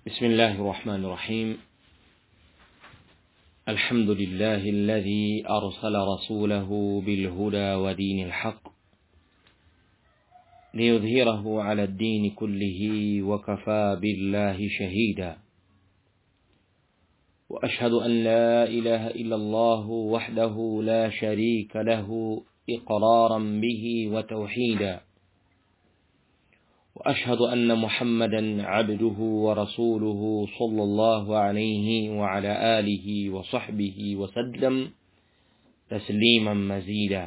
بسم الله الرحمن الرحيم الحمد لله الذي أرسل رسوله بالهدى ودين الحق ليظهره على الدين كله وكفى بالله شهيدا وأشهد أن لا إله إلا الله وحده لا شريك له إقرارا به وتوحيدا وأشهد أن محمدا عبده ورسوله صلى الله عليه وعلى آله وصحبه وسلم تسليما مزيدا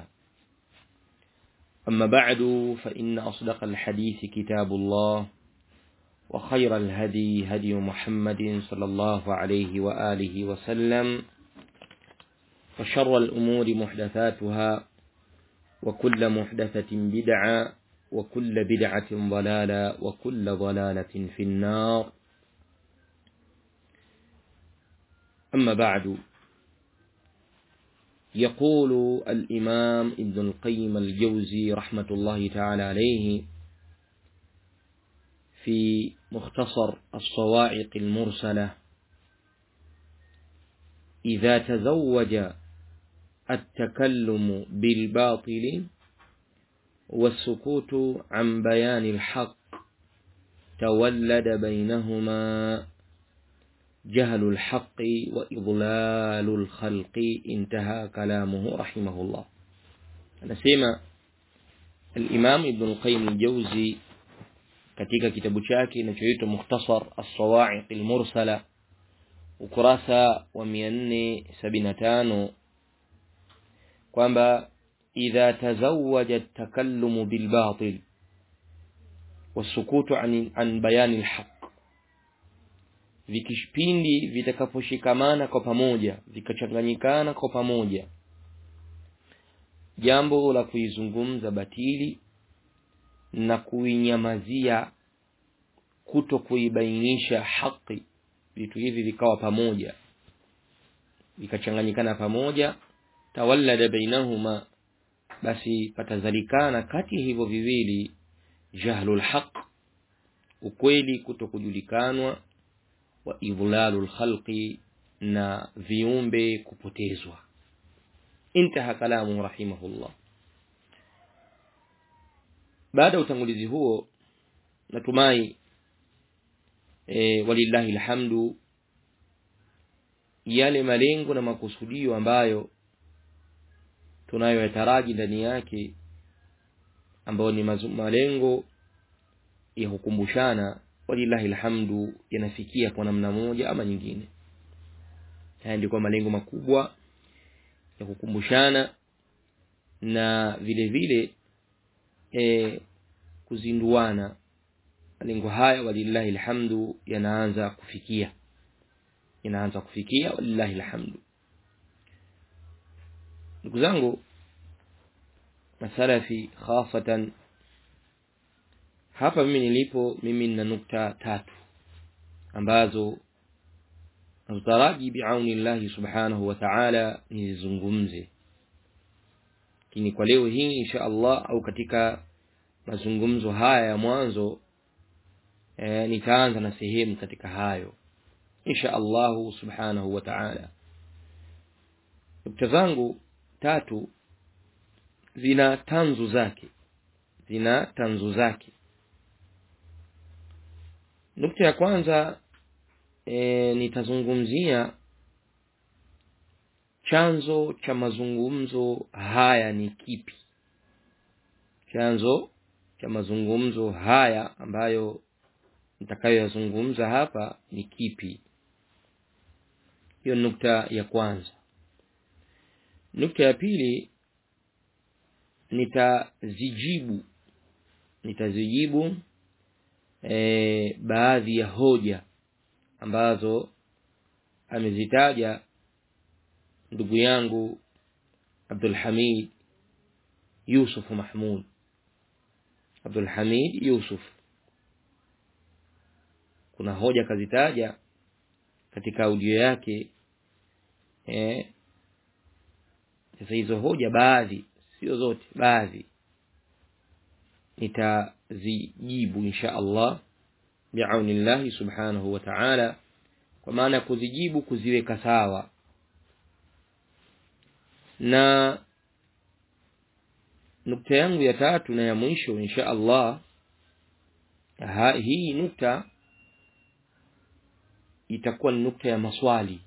أما بعد فإن أصدق الحديث كتاب الله وخير الهدي هدي محمد صلى الله عليه وآله وسلم وشر الأمور محدثاتها وكل محدثة بدعة وكل بدعة ضلالة وكل ضلالة في النار أما بعد يقول الإمام ابن القيم الجوزي رحمة الله تعالى عليه في مختصر الصواعق المرسلة إذا تزوج التكلم بالباطل والسكوت عن بيان الحق تولد بينهما جهل الحق وإضلال الخلق انتهى كلامه رحمه الله anasema الإمام ابن القيم الجوزي katika kitabu chake kinachoitwa Mukhtasar As-Sawa'iq Al-Mursala ukurasa wa 475 kwamba idha tazawwaja at-takallumu bil batil wasukutu an, an bayani al-haq vikishpindi vitakaposhikamana kwa pamoja vikachanganyikana kwa pamoja jambo la kuizungumza batili na kuinyamazia kuto kuibainisha haki vitu hivi vikawa pamoja vikachanganyikana pamoja tawallada bainahuma basi patazalikana kati hivyo viwili jahlul haq ukweli kuto kujulikanwa wa idhlalul khalqi na viumbe kupotezwa intaha kalamu rahimahullah baada ya utangulizi huo natumai e, walillahi alhamdu yale malengo na makusudio ambayo tunayoyataraji ndani yake ambayo ni malengo ya kukumbushana walillahi alhamdu yanafikia kwa namna moja ama nyingine haya ndio malengo makubwa ya kukumbushana na vile vile e, kuzinduana malengo haya walillahi alhamdu yanaanza kufikia yanaanza kufikia walillahi alhamdu ndugu zangu masalafi khasatan hapa mimi nilipo mimi nina nukta tatu ambazo nazotaraji biauni llahi subhanahu wa ta'ala nizizungumze lakini kwa leo hii insha Allah au katika mazungumzo haya ya mwanzo e, nitaanza na sehemu katika hayo insha Allahu subhanahu wa ta'ala nukta zangu tatu zina tanzu zake zina tanzu zake nukta ya kwanza e, nitazungumzia chanzo cha mazungumzo haya ni kipi chanzo cha mazungumzo haya ambayo nitakayoyazungumza hapa ni kipi hiyo nukta ya kwanza nukta ya pili nitazijibu nitazijibu e, baadhi ya hoja ambazo amezitaja ndugu yangu Abdul Hamid Yusuf Mahmud Abdul Hamid Yusuf kuna hoja kazitaja katika audio yake eh sasa hizo hoja baadhi sio zote baadhi nitazijibu insha Allah biauni llahi subhanahu wa ta'ala kwa maana ya kuzijibu kuziweka sawa na nukta yangu ya tatu na ya mwisho insha Allah ha, hii nukta itakuwa ni nukta ya maswali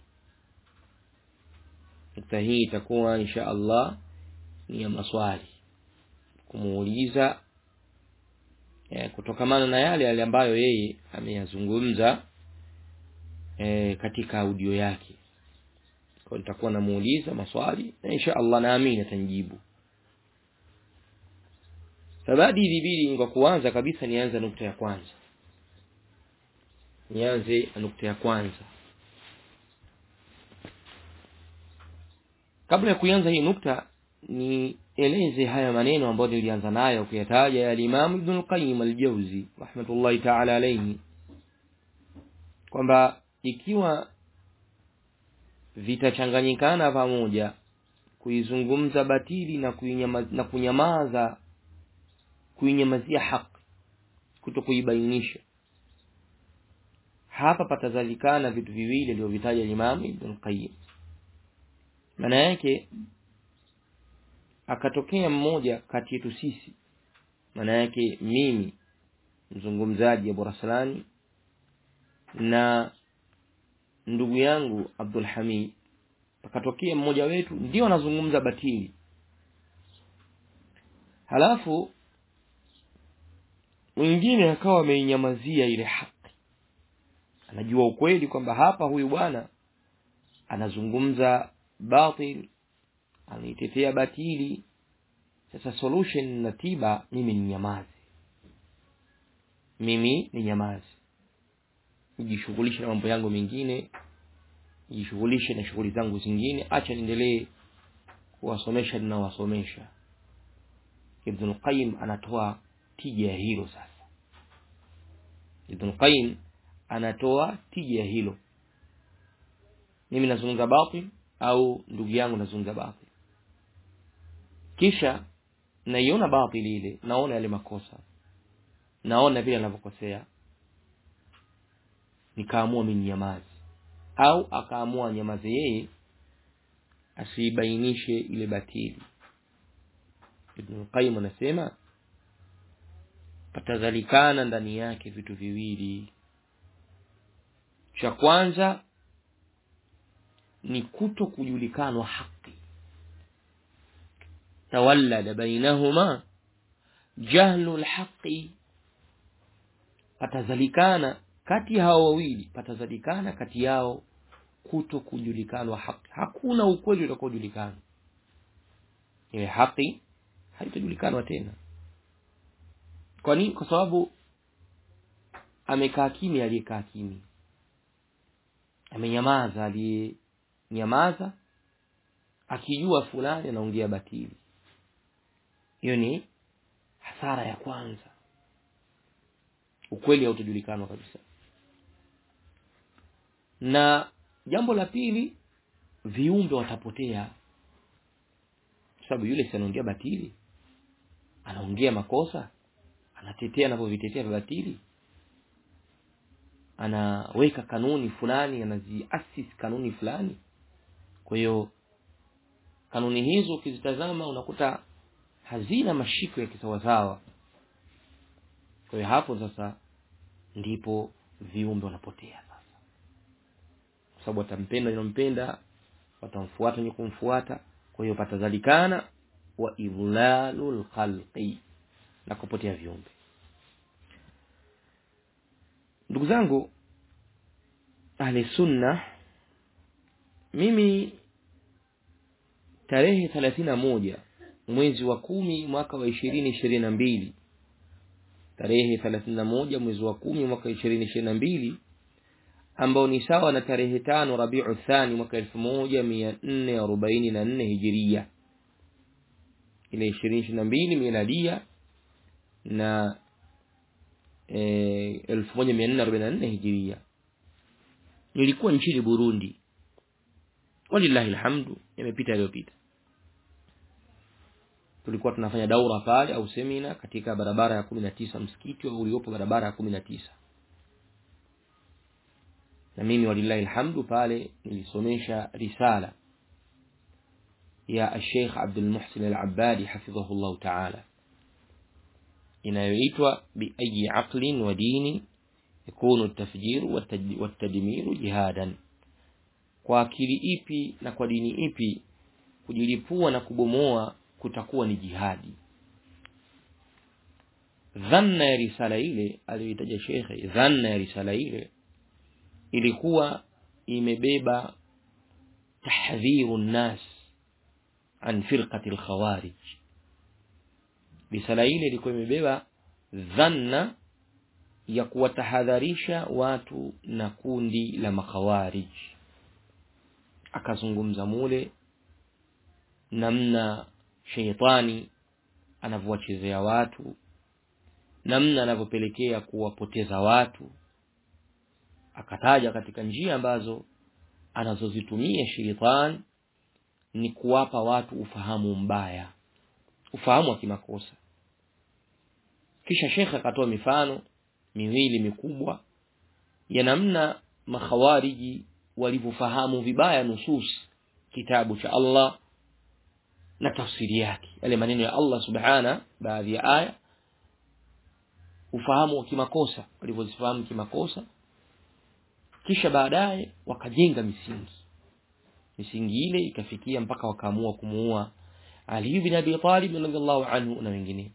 nukta hii itakuwa insha Allah ni ya maswali kumuuliza e, kutokamana na yale yale ambayo yeye ameyazungumza e, katika audio yake kwa nitakuwa namuuliza maswali na insha Allah naamini atanijibu sabadi ilibidi kwa kuanza kabisa nianze nukta ya kwanza nianze na nukta ya kwanza kabla ya kuanza hii nukta nieleze haya maneno ambayo nilianza nayo kuyataja ya Imam Ibn al-Qayyim al-Jawzi rahmatullahi ta'ala alayhi kwamba ikiwa vitachanganyikana pamoja kuizungumza batili na kuinyama, na kunyamaza kuinyamazia haki kuto kuibainisha hapa patazalikana vitu viwili alivyovitaja Imam Ibn Qayyim maana yake akatokea mmoja kati yetu sisi maana yake mimi mzungumzaji Abu Raslani na ndugu yangu Abdul Hamid akatokea mmoja wetu ndio anazungumza batili halafu mwingine akawa ameinyamazia ile haki anajua ukweli kwamba hapa huyu bwana anazungumza batil anaitetea batili sasa solution na tiba mimi ni nyamazi mimi ni nyamazi nijishughulishe na mambo yangu mengine nijishughulishe na shughuli zangu zingine acha niendelee kuwasomesha ninawasomesha Ibn Qayyim anatoa tija ya hilo sasa Ibn Qayyim anatoa tija ya hilo mimi nazungumza batil au ndugu yangu nazungumza batil kisha naiona batili ile naona yale makosa naona vile anavyokosea nikaamua mimi nyamazi au akaamua nyamaze yeye asibainishe ile batili Ibn Qayyim anasema patazalikana ndani yake vitu viwili cha kwanza ni kuto kujulikanwa haki tawallada bainahuma jahlu alhaqi patazalikana kati ya hao wawili patazalikana kati yao kuto kujulikanwa haki hakuna ukweli utakaojulikana ile haki haitajulikanwa tena kwa nini kwa sababu amekaa kimya aliyekaa kimya amenyamaza aliyenyamaza akijua fulani anaongea batili hiyo ni hasara ya kwanza ukweli hautajulikanwa kabisa na jambo la pili viumbe watapotea sababu yule si anaongea batili anaongea makosa anatetea anavyovitetea vya batili anaweka kanuni fulani anaziasisi kanuni fulani kwa hiyo kanuni hizo ukizitazama unakuta hazina mashiko ya kisawasawa kwa hiyo hapo sasa ndipo viumbe wanapotea sasa kwa sababu watampenda inampenda watamfuata wenye kumfuata kwa hiyo patazalikana wa idlalul khalqi na kupotea viumbe ndugu zangu ahli sunna mimi tarehe thelathini na moja mwezi wa kumi mwaka wa ishirini ishirini na mbili tarehe thelathini na moja mwezi wa kumi mwaka ishirini ishirini na mbili ambao ni sawa na tarehe tano rabiu thani mwaka elfu moja mia nne arobaini na nne hijiria ile ishirini ishirini na mbili miladia na elfu moja mia nne arobaini na nne hijiria nilikuwa nchini Burundi walillahi alhamdu yamepita yaliyopita tulikuwa tunafanya daura pale au semina katika barabara ya kumi na tisa msikiti uliopo barabara ya kumi na tisa na mimi walillahi alhamdu pale nilisomesha risala ya Sheikh Abdul Muhsin Al-Abbadi hafidhahullah ta'ala inayoitwa bi ayi aqlin wa dini yakunu at-tafjir wat-tadmir jihadan kwa akili ipi na kwa dini ipi kujilipua na kubomoa kutakuwa ni jihadi dhanna ya risala ile aliyoitaja shekhe dhanna ya risala ile ilikuwa imebeba tahdhiru nnas an firqati alkhawarij risala ile ilikuwa imebeba dhanna ya kuwatahadharisha watu na kundi la makhawarij akazungumza mule namna sheitani anavyowachezea watu namna anavyopelekea kuwapoteza watu akataja katika njia ambazo anazozitumia sheitani ni kuwapa watu ufahamu mbaya ufahamu wa kimakosa kisha shekhe akatoa mifano miwili mikubwa ya namna makhawariji walivyofahamu vibaya nusus kitabu cha Allah na tafsiri yake yale maneno ya Allah subhana baadhi ya aya ufahamu wa kimakosa walivyozifahamu kimakosa kisha baadaye wakajenga misingi misingi ile ikafikia mpaka wakaamua kumuua Ali ibn Abi Talib radhiallahu anhu na wengine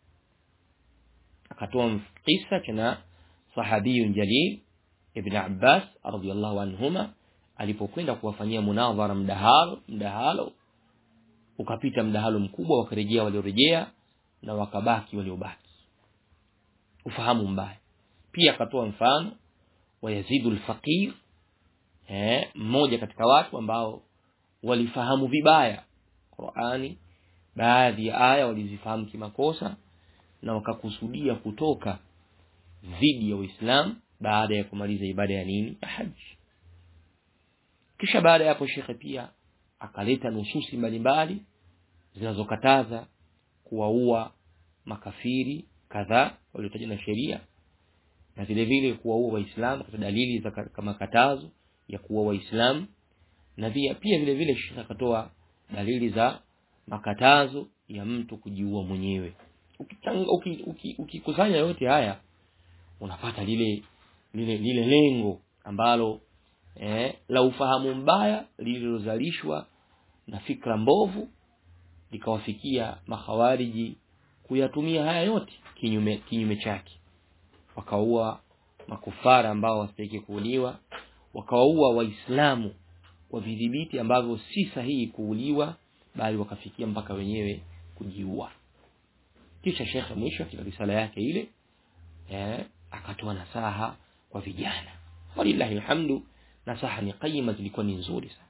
akatoa kisa cha sahabiyun jalil ibn Abbas radhiallahu anhuma alipokwenda kuwafanyia munadhara mdahalo mdahalo ukapita mdahalo mkubwa wakarejea waliorejea na wakabaki waliobaki ufahamu mbaya pia akatoa mfano wa Yazidu al-Faqir eh mmoja katika watu ambao walifahamu vibaya Qur'ani baadhi ya aya walizifahamu kimakosa na wakakusudia kutoka dhidi ya Uislamu baada ya kumaliza ibada ya nini ya haji kisha baada ya hapo shekhe pia akaleta nususi mbalimbali zinazokataza kuwaua makafiri kadhaa waliotajwa na sheria na vile vile kuwaua waislamu kwa dalili za kama katazo ya kuua waislamu na pia pia vile vile shekhe akatoa dalili za makatazo ya mtu kujiua mwenyewe ukikusanya uki, uki, uki yote haya unapata lile lile lile lengo ambalo eh, la ufahamu mbaya lililozalishwa na fikra mbovu likawafikia makhawariji kuyatumia haya yote kinyume kinyume chake wakaua makufara ambao wasitaki kuuliwa wakawaua waislamu kwa vidhibiti ambavyo si sahihi kuuliwa bali wakafikia mpaka wenyewe kujiua kisha shekhe mwisho katika risala yake ile eh, akatoa nasaha kwa vijana walillahi alhamdu nasaha ni qayima zilikuwa ni nzuri sana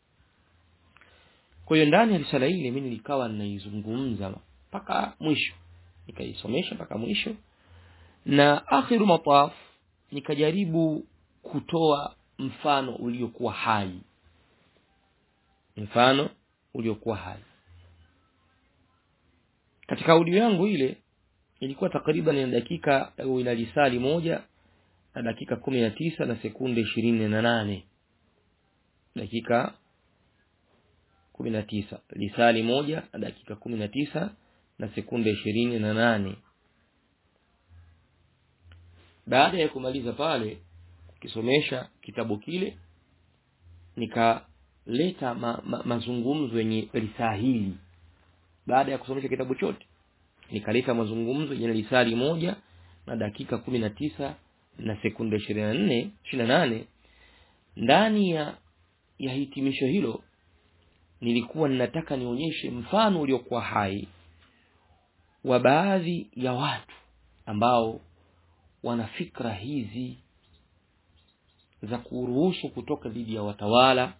kwa hiyo ndani ya risala ile mimi nilikawa ninaizungumza mpaka mwisho nikaisomesha mpaka mwisho na akhiru mataf nikajaribu kutoa mfano uliokuwa hai mfano uliokuwa hai katika audio yangu ile ilikuwa takriban ina dakika au ina lisali moja na dakika kumi na tisa na sekunde ishirini na nane dakika kumi na tisa lisali moja na dakika kumi na tisa na sekunde ishirini na nane baada ya kumaliza pale kisomesha kitabu kile nikaleta ma, ma, mazungumzo yenye risaa hili baada ya kusomesha kitabu chote nikaleta mazungumzo yenye risali moja na dakika kumi na tisa na sekunde ishirini na nne ishirini na nane ndani ya ya hitimisho hilo nilikuwa ninataka nionyeshe mfano uliokuwa hai wa baadhi ya watu ambao wana fikra hizi za kuruhusu kutoka dhidi ya watawala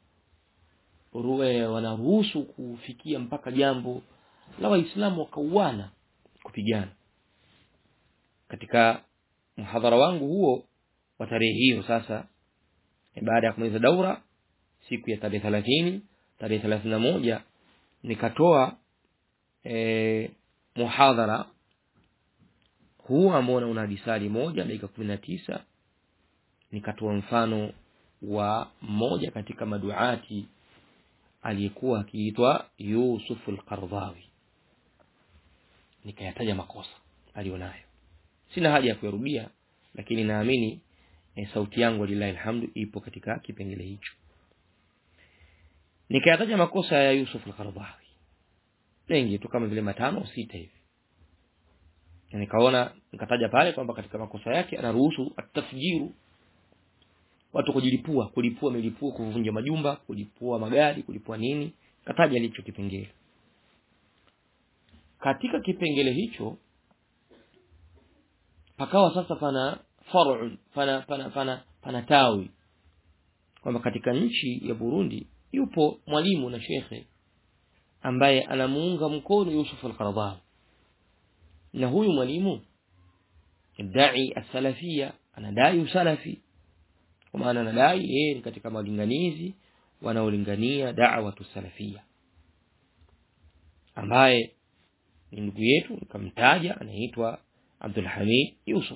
ruwe wanaruhusu kufikia mpaka jambo la waislamu wakauana kupigana katika mhadhara wangu huo wa tarehe hiyo sasa baada ya kumaliza daura siku ya tarehe thelathini tarehe thelathini na moja nikatoa e, muhadhara huu ambao una disali moja dakika kumi na tisa nikatoa mfano wa mmoja katika maduati aliyekuwa akiitwa Yusuf al-Qardawi nikayataja makosa alionayo sina haja ya kuyarudia lakini naamini e, sauti yangu lillahi alhamdu ipo katika kipengele hicho nikayataja makosa ya Yusuf al-Qardawi mengi tu kama vile matano au sita hivi na nikaona nikataja pale kwamba katika makosa yake anaruhusu atafjiru watu kujilipua kulipua milipua kuvunja majumba kulipua magari kulipua nini kataja licho kipengele katika kipengele hicho pakawa sasa pana far'un pana pana pana pana tawi kwamba katika nchi ya Burundi yupo mwalimu na shekhe ambaye anamuunga mkono Yusuf al-Qaradawi na huyu mwalimu dai as-salafia anadai usalafi kwa maana anadai yeye ni katika malinganizi wanaolingania da'wa salafia ambaye ni ndugu yetu nikamtaja anaitwa Abdul Hamid Yusuf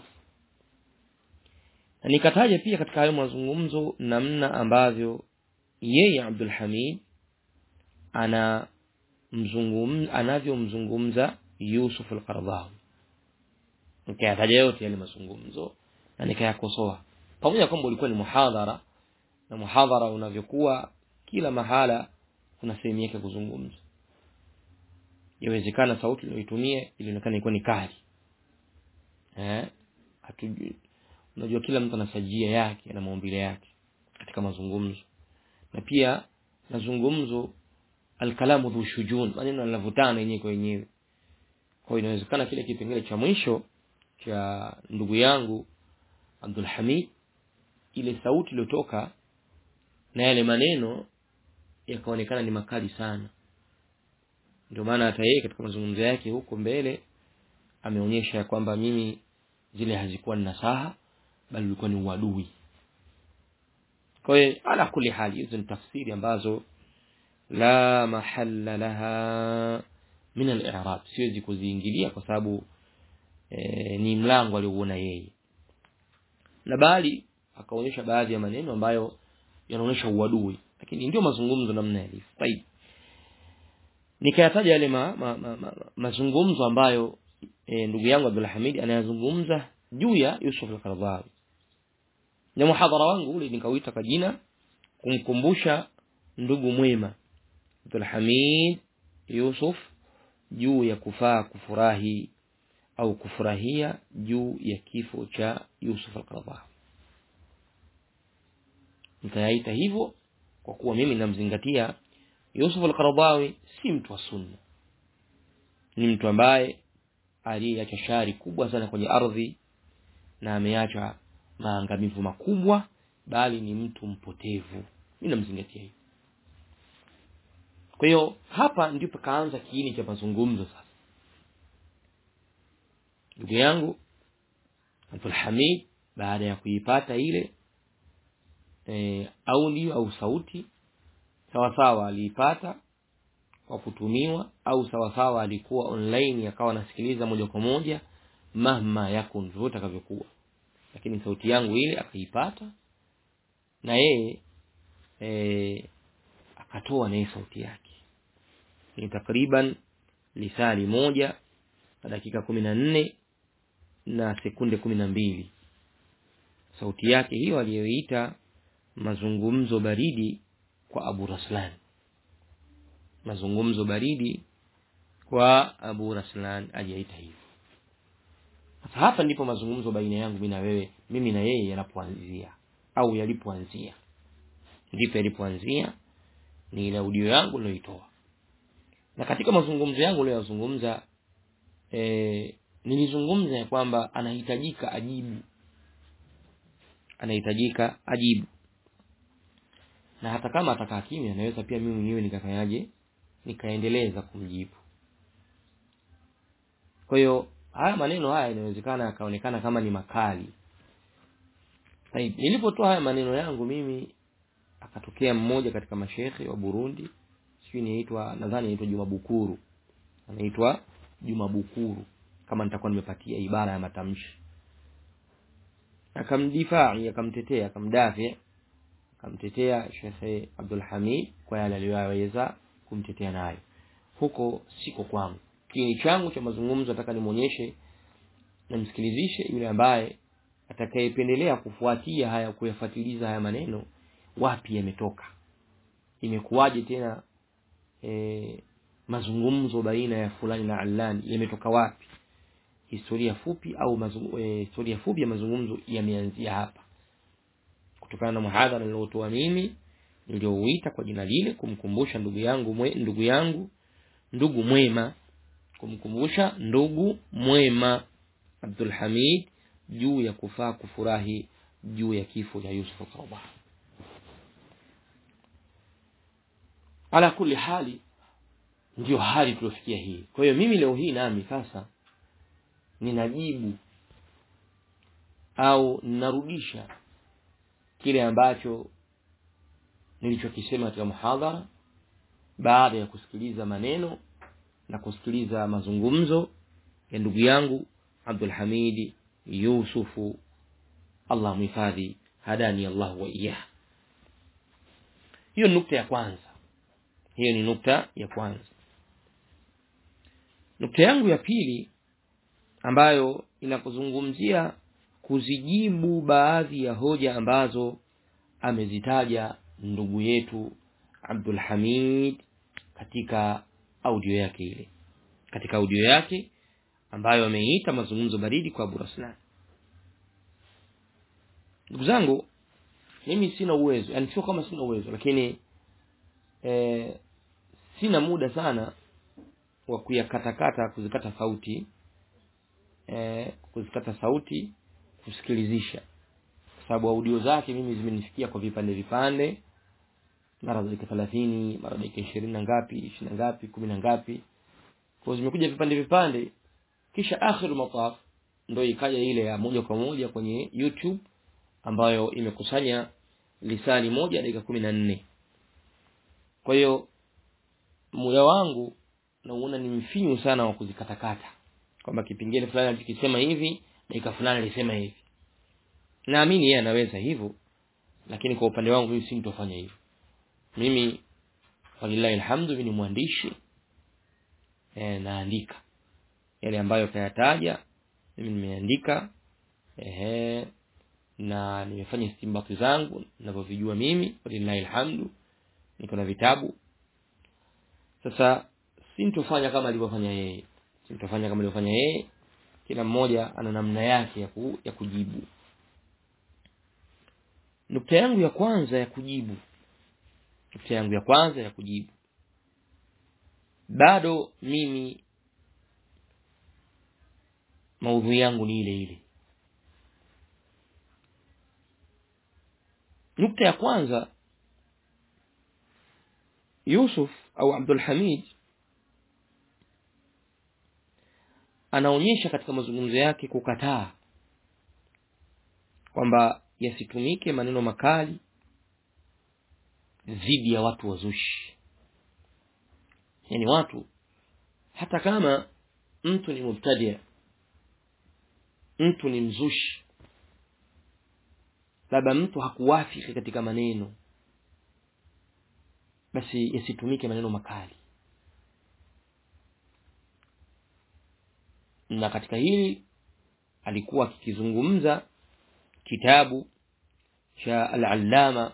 na nikataja pia katika hayo mazungumzo namna ambavyo yeye Abdul Hamid ana mzungum anavyomzungumza Yusuf al-Qaradawi nikayataja yote yale mazungumzo na nikayakosoa pamoja kwamba ulikuwa ni muhadhara na muhadhara unavyokuwa kila mahala kuna sehemu yake kuzungumza yawezekana sauti iliyoitumia ilionekana ilikuwa ni kali eh hatujui unajua kila mtu ana sajia yake na maumbile yake katika mazungumzo na pia mazungumzo alkalamu dhu shujun maneno yanavutana yenyewe kwa yenyewe kwa hiyo inawezekana kile kipengele cha mwisho cha ndugu yangu Abdul Hamid ile sauti iliyotoka na yale maneno yakaonekana ni makali sana ndio maana hata yeye katika mazungumzo yake huko mbele ameonyesha kwamba mimi zile hazikuwa ni nasaha bali ulikuwa ni uadui kwa hiyo ala kuli hali hizo ni tafsiri ambazo la mahalla laha min al-i'rab siwezi kuziingilia kwa sababu e, ni mlango aliouona yeye na bali akaonyesha baadhi ya maneno ambayo yanaonyesha uadui lakini ndio mazungumzo namna yalivyo طيب nikayataja yale ma, ma, ma, ma, mazungumzo ambayo e, ndugu yangu Abdul Hamid anayazungumza juu ya Yusuf al-Qaradawi na muhadhara wangu ule nikauita kwa jina kumkumbusha ndugu mwema Abdul Hamid Yusuf juu ya kufaa kufurahi au kufurahia juu ya kifo cha Yusuf al-Qaradawi nikayaita hivyo kwa kuwa mimi namzingatia Yusuf al-Qaradawi si mtu wa sunna ni mtu ambaye aliyeacha shari kubwa sana kwenye ardhi na ameacha maangamivu makubwa bali ni mtu mpotevu mimi namzingatia hivyo kwa hiyo hapa ndipo kaanza kiini cha mazungumzo sasa ndugu yangu Abdul Hamid baada ya kuipata ile e, audio au sauti sawa sawa aliipata kwa kutumiwa au sawa sawa alikuwa online akawa anasikiliza moja kwa moja mahma yakun vyote atakavyokuwa lakini sauti yangu ile akaipata na yeye e, akatoa naye sauti yake ni takriban lisali moja na dakika kumi na nne na sekunde kumi na mbili sauti yake hiyo aliyoita mazungumzo baridi kwa Abu Raslan mazungumzo baridi kwa Abu Raslan aliyaita hivyo sasa hapa ndipo mazungumzo baina yangu mimi na wewe mimi na yeye yanapoanzia au yalipoanzia ndipo yalipoanzia ni ile audio yangu niliyoitoa na katika mazungumzo yangu niliyozungumza e, nilizungumza ya kwamba anahitajika ajibu anahitajika ajibu na hata kama atakaa kimya naweza pia mimi mwenyewe nikafanyaje nikaendeleza kumjibu kwa hiyo haya maneno haya inawezekana yakaonekana kama ni makali nilipotoa haya maneno yangu mimi akatokea mmoja katika mashekhe wa Burundi sijui inaitwa nadhani inaitwa Juma Bukuru anaitwa Juma Bukuru kama nitakuwa nimepatia ibara ya matamshi akamdifai akamtetea akamdafi akamtetea Sheikh Abdul Hamid kwa yale aliyoweza kumtetea nayo huko siko kwangu kini changu cha mazungumzo nataka nimuonyeshe na msikilizishe yule ambaye atakayependelea kufuatia haya kuyafuatiliza haya maneno wapi yametoka imekuwaje tena e, mazungumzo baina ya fulani na alani yametoka wapi historia fupi au mazungu, e, historia fupi ya mazungumzo yameanzia hapa kutokana na muhadhara niliotoa mimi niliouita kwa jina lile kumkumbusha ndugu yangu mwe, ndugu yangu ndugu mwema kumkumbusha ndugu mwema Abdul Hamid juu ya kufaa kufurahi juu ya kifo cha Yusuf Qaradawi ala kulli hali ndio hali tuliofikia hii kwa hiyo mimi leo hii nami sasa ninajibu au ninarudisha kile ambacho nilichokisema katika muhadhara baada ya kusikiliza maneno na kusikiliza mazungumzo ya ndugu yangu Abdul Hamidi Yusufu Allah mhifadhi hadani Allah wa iyah hiyo nukta ya kwanza hiyo ni nukta ya kwanza nukta yangu ya pili ambayo inakuzungumzia kuzijibu baadhi ya hoja ambazo amezitaja ndugu yetu Abdul Hamid katika audio yake ile katika audio yake ambayo ameita mazungumzo baridi kwa Abu Raslan ndugu zangu mimi sina uwezo yani sio kama sina uwezo lakini e, sina muda sana wa kuyakatakata kuzikata sauti e, kuzikata sauti kusikilizisha kwa sababu audio zake mimi zimenifikia kwa vipande vipande mara dakika thelathini mara dakika ishirini na ngapi ishirini na ngapi kumi na ngapi kwa zimekuja vipande vipande kisha akhiru mataf ndo ikaja ile ya moja kwa moja kwenye youtube ambayo imekusanya lisali moja dakika kumi na nne kwa hiyo muda wangu nauona ni mfinyu sana wa kuzikatakata kwamba kipengele fulani alikisema hivi dakika fulani alisema hivi naamini yeye anaweza hivyo lakini kwa upande wangu mimi sintofanya hivyo mimi walillahi alhamdu mimi ni mwandishi e, naandika yale ambayo kayataja mimi nimeandika ehe na nimefanya istimbati zangu ninavyovijua mimi walillahi alhamdu niko na vitabu sasa sintofanya kama alivyofanya yeye sintofanya kama alivyofanya yeye kila mmoja ana namna yake ya, ku, ya kujibu nukta yangu ya kwanza ya kujibu nukta yangu ya kwanza ya kujibu bado mimi maudhui yangu ni ile ile nukta ya kwanza Yusuf au Abdul Hamid anaonyesha katika mazungumzo yake kukataa kwamba yasitumike maneno makali dhidi ya watu wazushi yani watu hata kama mtu ni mubtadia mtu ni mzushi labda mtu hakuwafiki katika maneno basi yasitumike maneno makali na katika hili alikuwa akikizungumza kitabu cha al-allama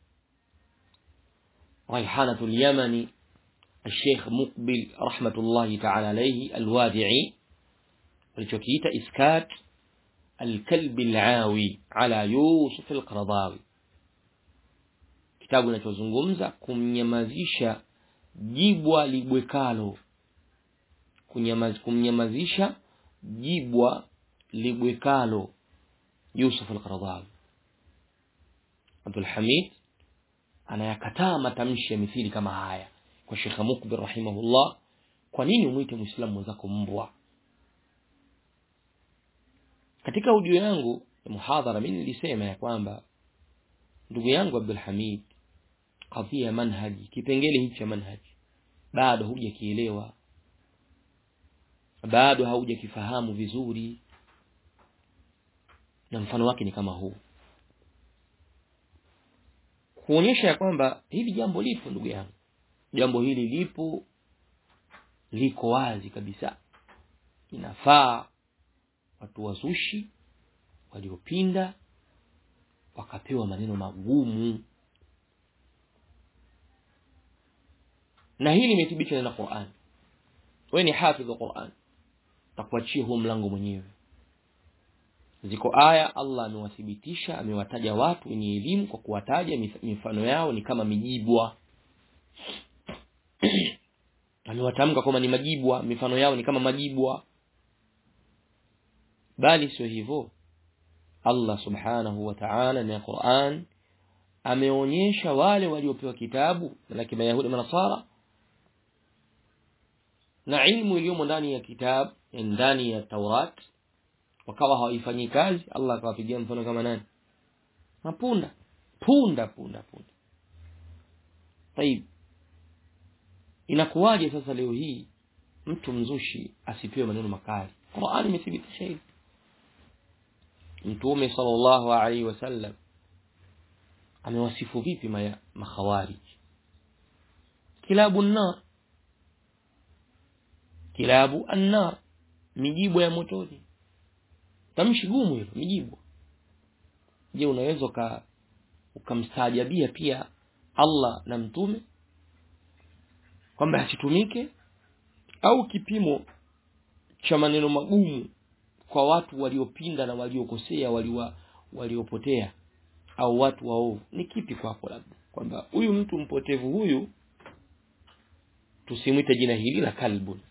ريحانة اليمني الشيخ مقبل رحمة الله تعالى عليه الوادعي الجوكيت إسكات الكلب العاوي على يوسف القرضاوي kitabu kinachozungumza kumnyamazisha jibwa libwekalo Kunyamaz, kumnyamazisha jibwa libwekalo Yusuf al-Qaradawi Abdul Hamid anayakataa matamshi ya mithili kama haya kwa Sheikh Mukbir rahimahullah kwa nini umwite muislamu mwenzako mbwa katika audio yangu ya muhadhara mimi nilisema ya kwamba ndugu yangu Abdul Hamid kadhia manhaji kipengele hichi cha manhaji bado hujakielewa bado haujakifahamu vizuri na mfano wake ni kama huu kuonyesha ya kwamba hili jambo lipo ndugu yangu jambo hili lipo liko wazi kabisa inafaa watu wazushi waliopinda wakapewa maneno magumu na hili limethibitishwa na Qur'an wewe ni hafidh wa Qur'an takuachia huo mlango mwenyewe ziko aya Allah amewathibitisha amewataja watu wenye elimu kwa kuwataja mifano yao ni kama mijibwa amewatamka kwamba ni majibwa mifano yao ni kama majibwa bali sio hivyo Allah subhanahu wa ta'ala na Qur'an ameonyesha wale waliopewa kitabu na Mayahudi na Nasara na ilmu iliyomo ndani ya kitabu ndani ya Taurat wakawa hawaifanyi kazi Allah akawapigia mfano kama nani mapunda punda punda punda طيب inakuwaje sasa leo hii mtu mzushi asipewe maneno makali Qur'an imethibitisha hili Mtume sallallahu alaihi wasallam amewasifu vipi maya makhawarij kilabu nar kilabu annar mijibu ya motoni tamshi gumu hilo mijibu je unaweza uka ukamstaajabia pia Allah na mtume kwamba asitumike au kipimo cha maneno magumu kwa watu waliopinda na waliokosea waliwa waliopotea au watu waovu ni kipi kwako labda kwamba huyu mtu mpotevu huyu tusimwite jina hili la kalbun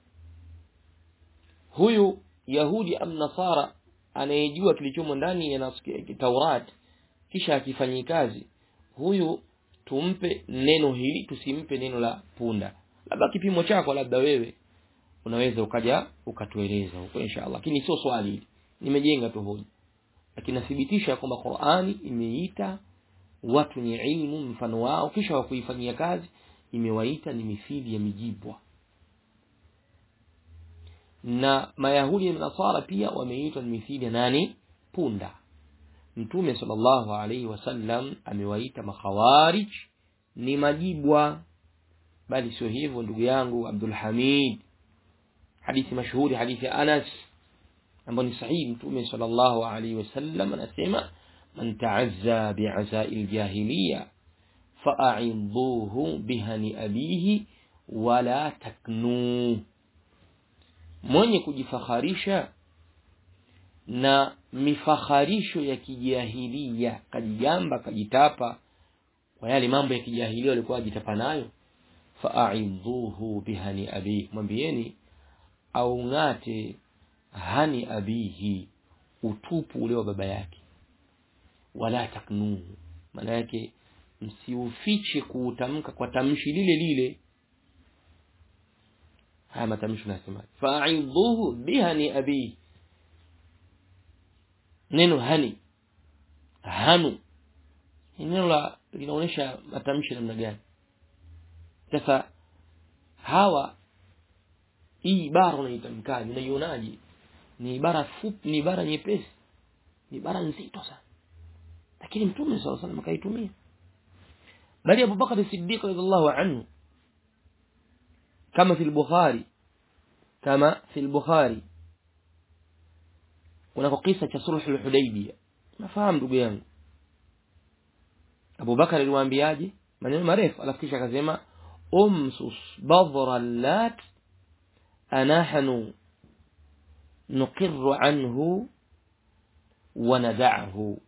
huyu yahudi am nasara anayejua kilichomo ndani ya Taurat kisha akifanyia kazi huyu tumpe neno hili tusimpe neno la punda labda kipimo chako labda wewe unaweza ukaja ukatueleza huko inshallah lakini sio swali hili nimejenga tu hoja lakini nathibitisha kwamba Qur'ani imeita watu wenye ilmu mfano wao kisha wa kuifanyia kazi imewaita ni mithili ya mijibwa na mayahudi na nasara pia wameitwa ni mithili ya nani punda mtume sallallahu alaihi wasallam amewaita makhawarij ni majibwa bali sio hivyo ndugu yangu Abdul Hamid hadithi mashuhuri hadithi ya Anas ambayo ni sahihi mtume sallallahu alaihi wasallam anasema man ta'azza bi'azai aljahiliya fa'idhuhu bihani abihi wala taknu mwenye kujifakharisha na mifakharisho ya kijahilia kajigamba kajitapa kwa yale mambo ya kijahilia walikuwa wajitapa nayo fa'idhuhu bihani abihi mwambieni au ngate hani abihi utupu ule wa baba yake wala taknuhu maana yake msiufiche kuutamka kwa tamshi lile lile haya matamshi nasema fa'idhuhu bihani abihi neno hani hanu neno la linaonyesha matamshi namna gani sasa hawa hii ibara unaitamkaje unaionaje ni ibara fupi ni ibara nyepesi ni ibara nzito sana lakini mtume sallallahu alaihi wasallam akaitumia bali Abu Bakar Siddiq radhiallahu anhu kama fi al-Bukhari kama fi al-Bukhari kuna kisa cha sulh al-Hudaybiyah nafahamu ndugu yangu Abu Bakar aliwaambiaje maneno marefu alafu kisha akasema umsus badra lat anahnu nuqirru anhu wa nada'ahu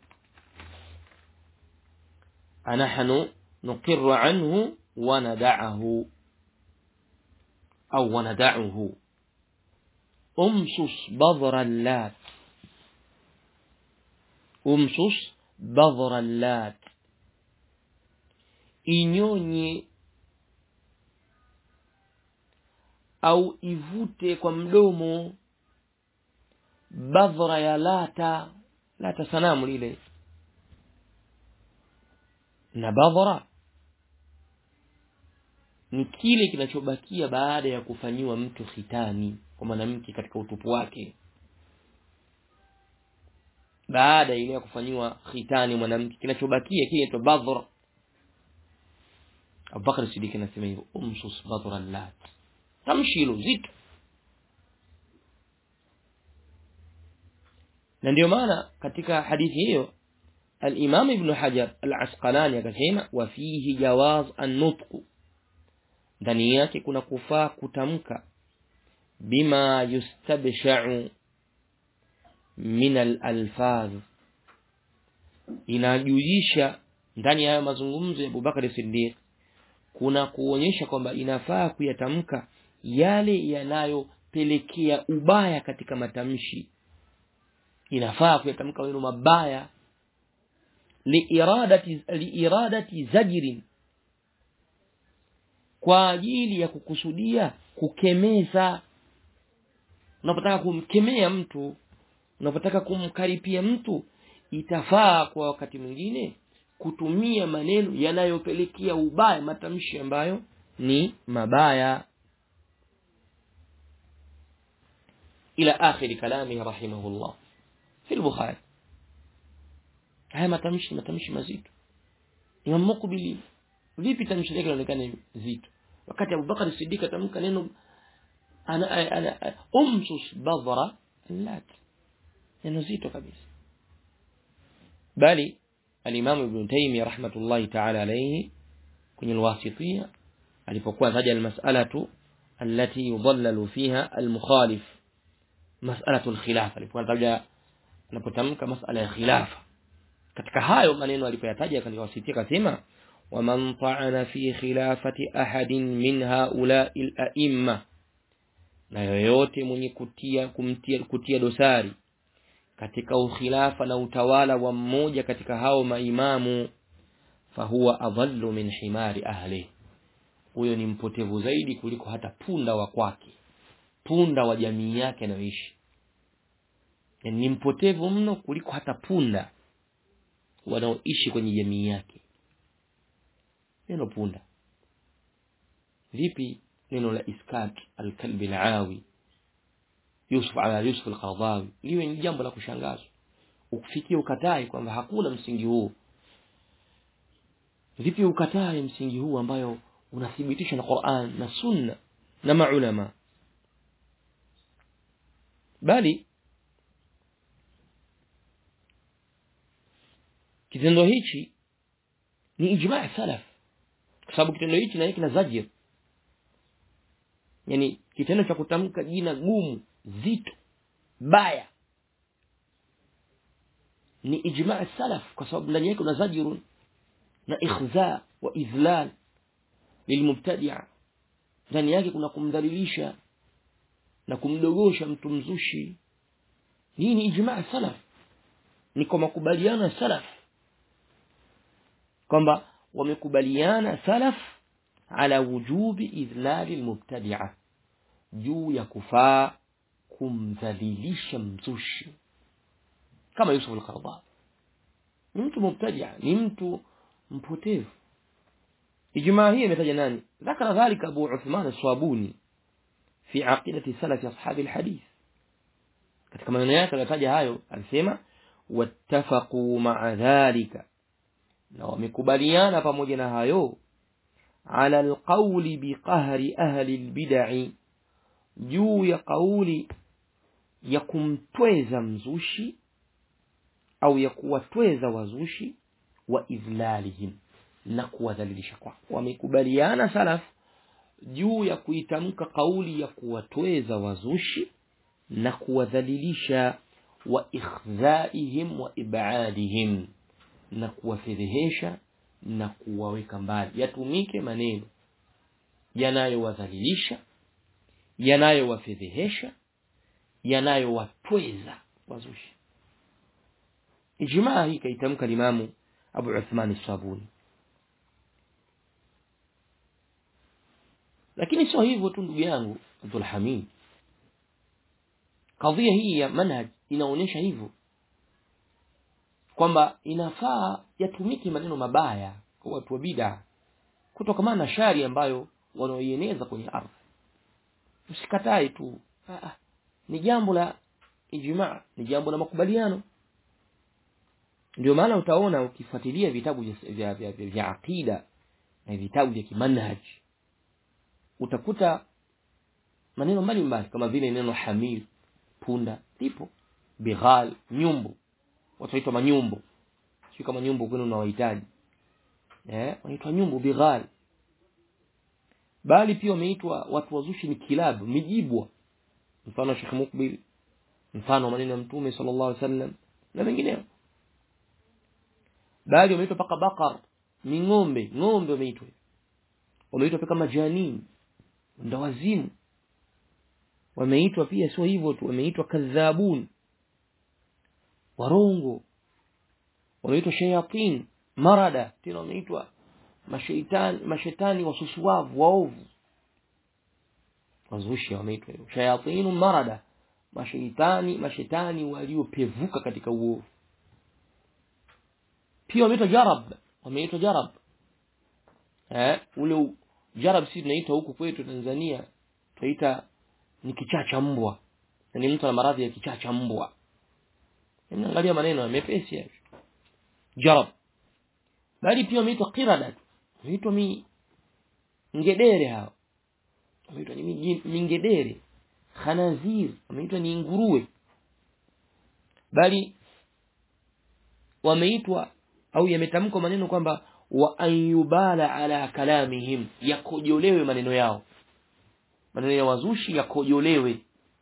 anahnu nuqirru anhu wa nada'ahu au wa nada'uhu umsus badra lat umsus badra lat inyonye au ivute kwa mdomo badhra ya lata lata sanamu lile na badhra ni kile kinachobakia baada ya kufanyiwa mtu khitani kwa mwanamke katika utupu wake baada ile ya kufanyiwa khitani mwanamke kinachobakia kile inaitwa badhr Abubakar Siddiq anasema hivyo umsus badra lat tamshi hilo zito na ndio maana katika hadithi hiyo al-Imam Ibn Hajar al-Asqalani akasema wa fihi jawaz an-nutq ndani yake kuna kufaa kutamka bima yustabsha'u min al-alfaz inajujisha ndani ya mazungumzo ya Abubakar Siddiq kuna kuonyesha kwamba inafaa kuyatamka yale yanayopelekea ubaya katika matamshi inafaa kuyatamka maneno mabaya liiradati liiradati zajrin kwa ajili ya kukusudia kukemeza unapotaka kumkemea mtu unapotaka kumkaripia mtu itafaa kwa wakati mwingine kutumia maneno yanayopelekea ubaya matamshi ambayo ni mabaya ila akhiri kalami rahimahullah fi al-bukhari haya matamshi matamshi mazito Imam Muqbili vipi tamshi lake linaonekana zito wakati Abu Bakar Siddiq atamka neno ana ana umsus badra lat neno zito kabisa bali al-Imam Ibn Taymiyyah rahmatullahi ta'ala alayhi kwenye al-Wasitiyya alipokuwa taja al-mas'alatu allati yudallalu fiha al-mukhalif mas'alatu al-khilafa alipokuwa taja anapotamka mas'ala ya khilafa katika hayo maneno alipoyataja katika Wasitiyya akasema ومن طعن في خلافة أحد من هؤلاء الأئمة na yoyote mwenye kutia kumtia kutia dosari katika ukhilafa na utawala wa mmoja katika hao maimamu fahuwa adhallu min himari ahli huyo ni mpotevu zaidi kuliko hata punda wa kwake punda wa jamii yake anayoishi yani ni mpotevu mno kuliko hata punda wanaoishi kwenye jamii yake neno punda vipi neno la iskat alkalbi alawi Yusuf ala Yusuf al-Qaradawi liwe ni jambo la kushangazwa ukifikia ukatai kwamba hakuna msingi huu vipi ukatai msingi huu ambayo unathibitisha na Qur'an na Sunna na maulama bali kitendo hichi ni ijma' salaf kwa sababu kitendo hichi na kina zajir yani kitendo cha kutamka jina gumu zito baya ni ijma' salaf kwa sababu ndani yake kuna zajirun na ikhza wa idlal lilmubtadi'a ndani yake kuna kumdhalilisha na kumdogosha mtu mzushi hii ni ijma' salaf ni kwa makubaliano ya salaf kwamba wamekubaliana salaf ala wujubi idhlali almubtadi'a juu ya kufaa kumdhalilisha mzushi kama Yusuf al-Qaradawi ni mtu mubtadi'a ni mtu mpotevu ijmaa hii imetaja nani ذكر ذلك أبو عثمان الصابوني في عقيدة سلف أصحاب الحديث katika maneno yake alitaja hayo alisema wattafaqu ma'a dhalika na wamekubaliana pamoja na hayo ala alqawli biqahri ahli albid'i juu ya kauli ya kumtweza mzushi au ya kuwatweza wazushi wa idhlalihim na kuwadhalilisha kwao wamekubaliana salaf juu ya kuitamka kauli ya kuwatweza wazushi na kuwadhalilisha wa ikhdhaihim wa ibadihim na kuwafedhehesha na kuwaweka mbali yatumike maneno yanayowadhalilisha yanayowafedhehesha yanayowatweza wazushi ijmaa hii kaitamka limamu Abu Uthman as-Sabuni lakini sio hivyo tu ndugu yangu Abdul Hamid kadhia hii ya manhaj inaonyesha hivyo kwamba inafaa yatumike maneno mabaya kwa watu wa bid'a kutokana na shari ambayo wanaoieneza kwenye ardhi usikatae tu ah, ni jambo la ijmaa ni jambo la makubaliano ndio maana utaona ukifuatilia vitabu vya vya, vya, vya aqida na vitabu vya kimanhaj utakuta maneno mbalimbali kama vile neno hamil punda lipo bighal nyumbu watu waitwa manyumbu sio kama nyumbu kwenu unawahitaji eh wanaitwa nyumbu bighal bali pia wameitwa watu wazushi ni kilabu mijibwa mfano Sheikh Mukbil mfano maneno ya Mtume sallallahu alaihi wasallam na mengineo bali wameitwa paka bakar ni ng'ombe ng'ombe wameitwa wameitwa pia kama janin ndawazimu wameitwa pia sio hivyo tu wameitwa kadhabun warongo wameitwa shayatin marada tena wameitwa mashaitani mashetani wasusuavu waovu wazushi wameitwa hivyo shayatin marada mashaitani mashetani waliopevuka katika uovu pia wameitwa jarab wameitwa jarab eh ule jarab si tunaitwa huku kwetu Tanzania tunaita ni kichaa cha mbwa ni mtu ana maradhi ya kichaa cha mbwa angalia maneno mepesi hayo jarab bali pia wameitwa qirada wameitwa mi ngedere hao wameitwa ni mingedere khanazir wameitwa ni nguruwe bali wameitwa au yametamkwa maneno kwamba wa ayubala ala kalamihim yakojolewe maneno yao maneno ya wazushi yakojolewe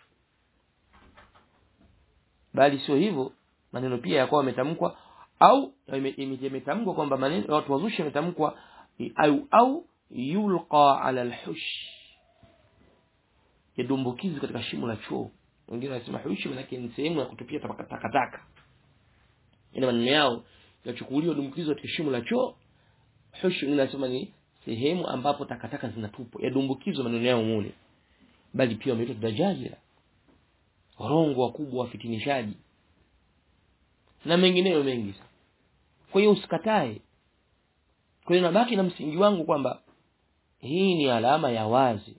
bali sio hivyo maneno pia yakawa yametamkwa au yametamkwa kwamba maneno watu wazushi yametamkwa au au yulqa ala alhush yadumbukizi katika shimo la choo wengine wanasema hushi maana ni sehemu ya kutupia takataka ina maneno yao yachukuliwa dumbukizwa katika shimo la choo hushi inasema ni sehemu ambapo takataka zinatupwa yadumbukizwa maneno yao mule bali pia wameitwa dajajira warongo wakubwa wafitinishaji na mengineyo mengi kwa hiyo usikatae kwa hiyo nabaki na msingi wangu kwamba hii ni alama ya wazi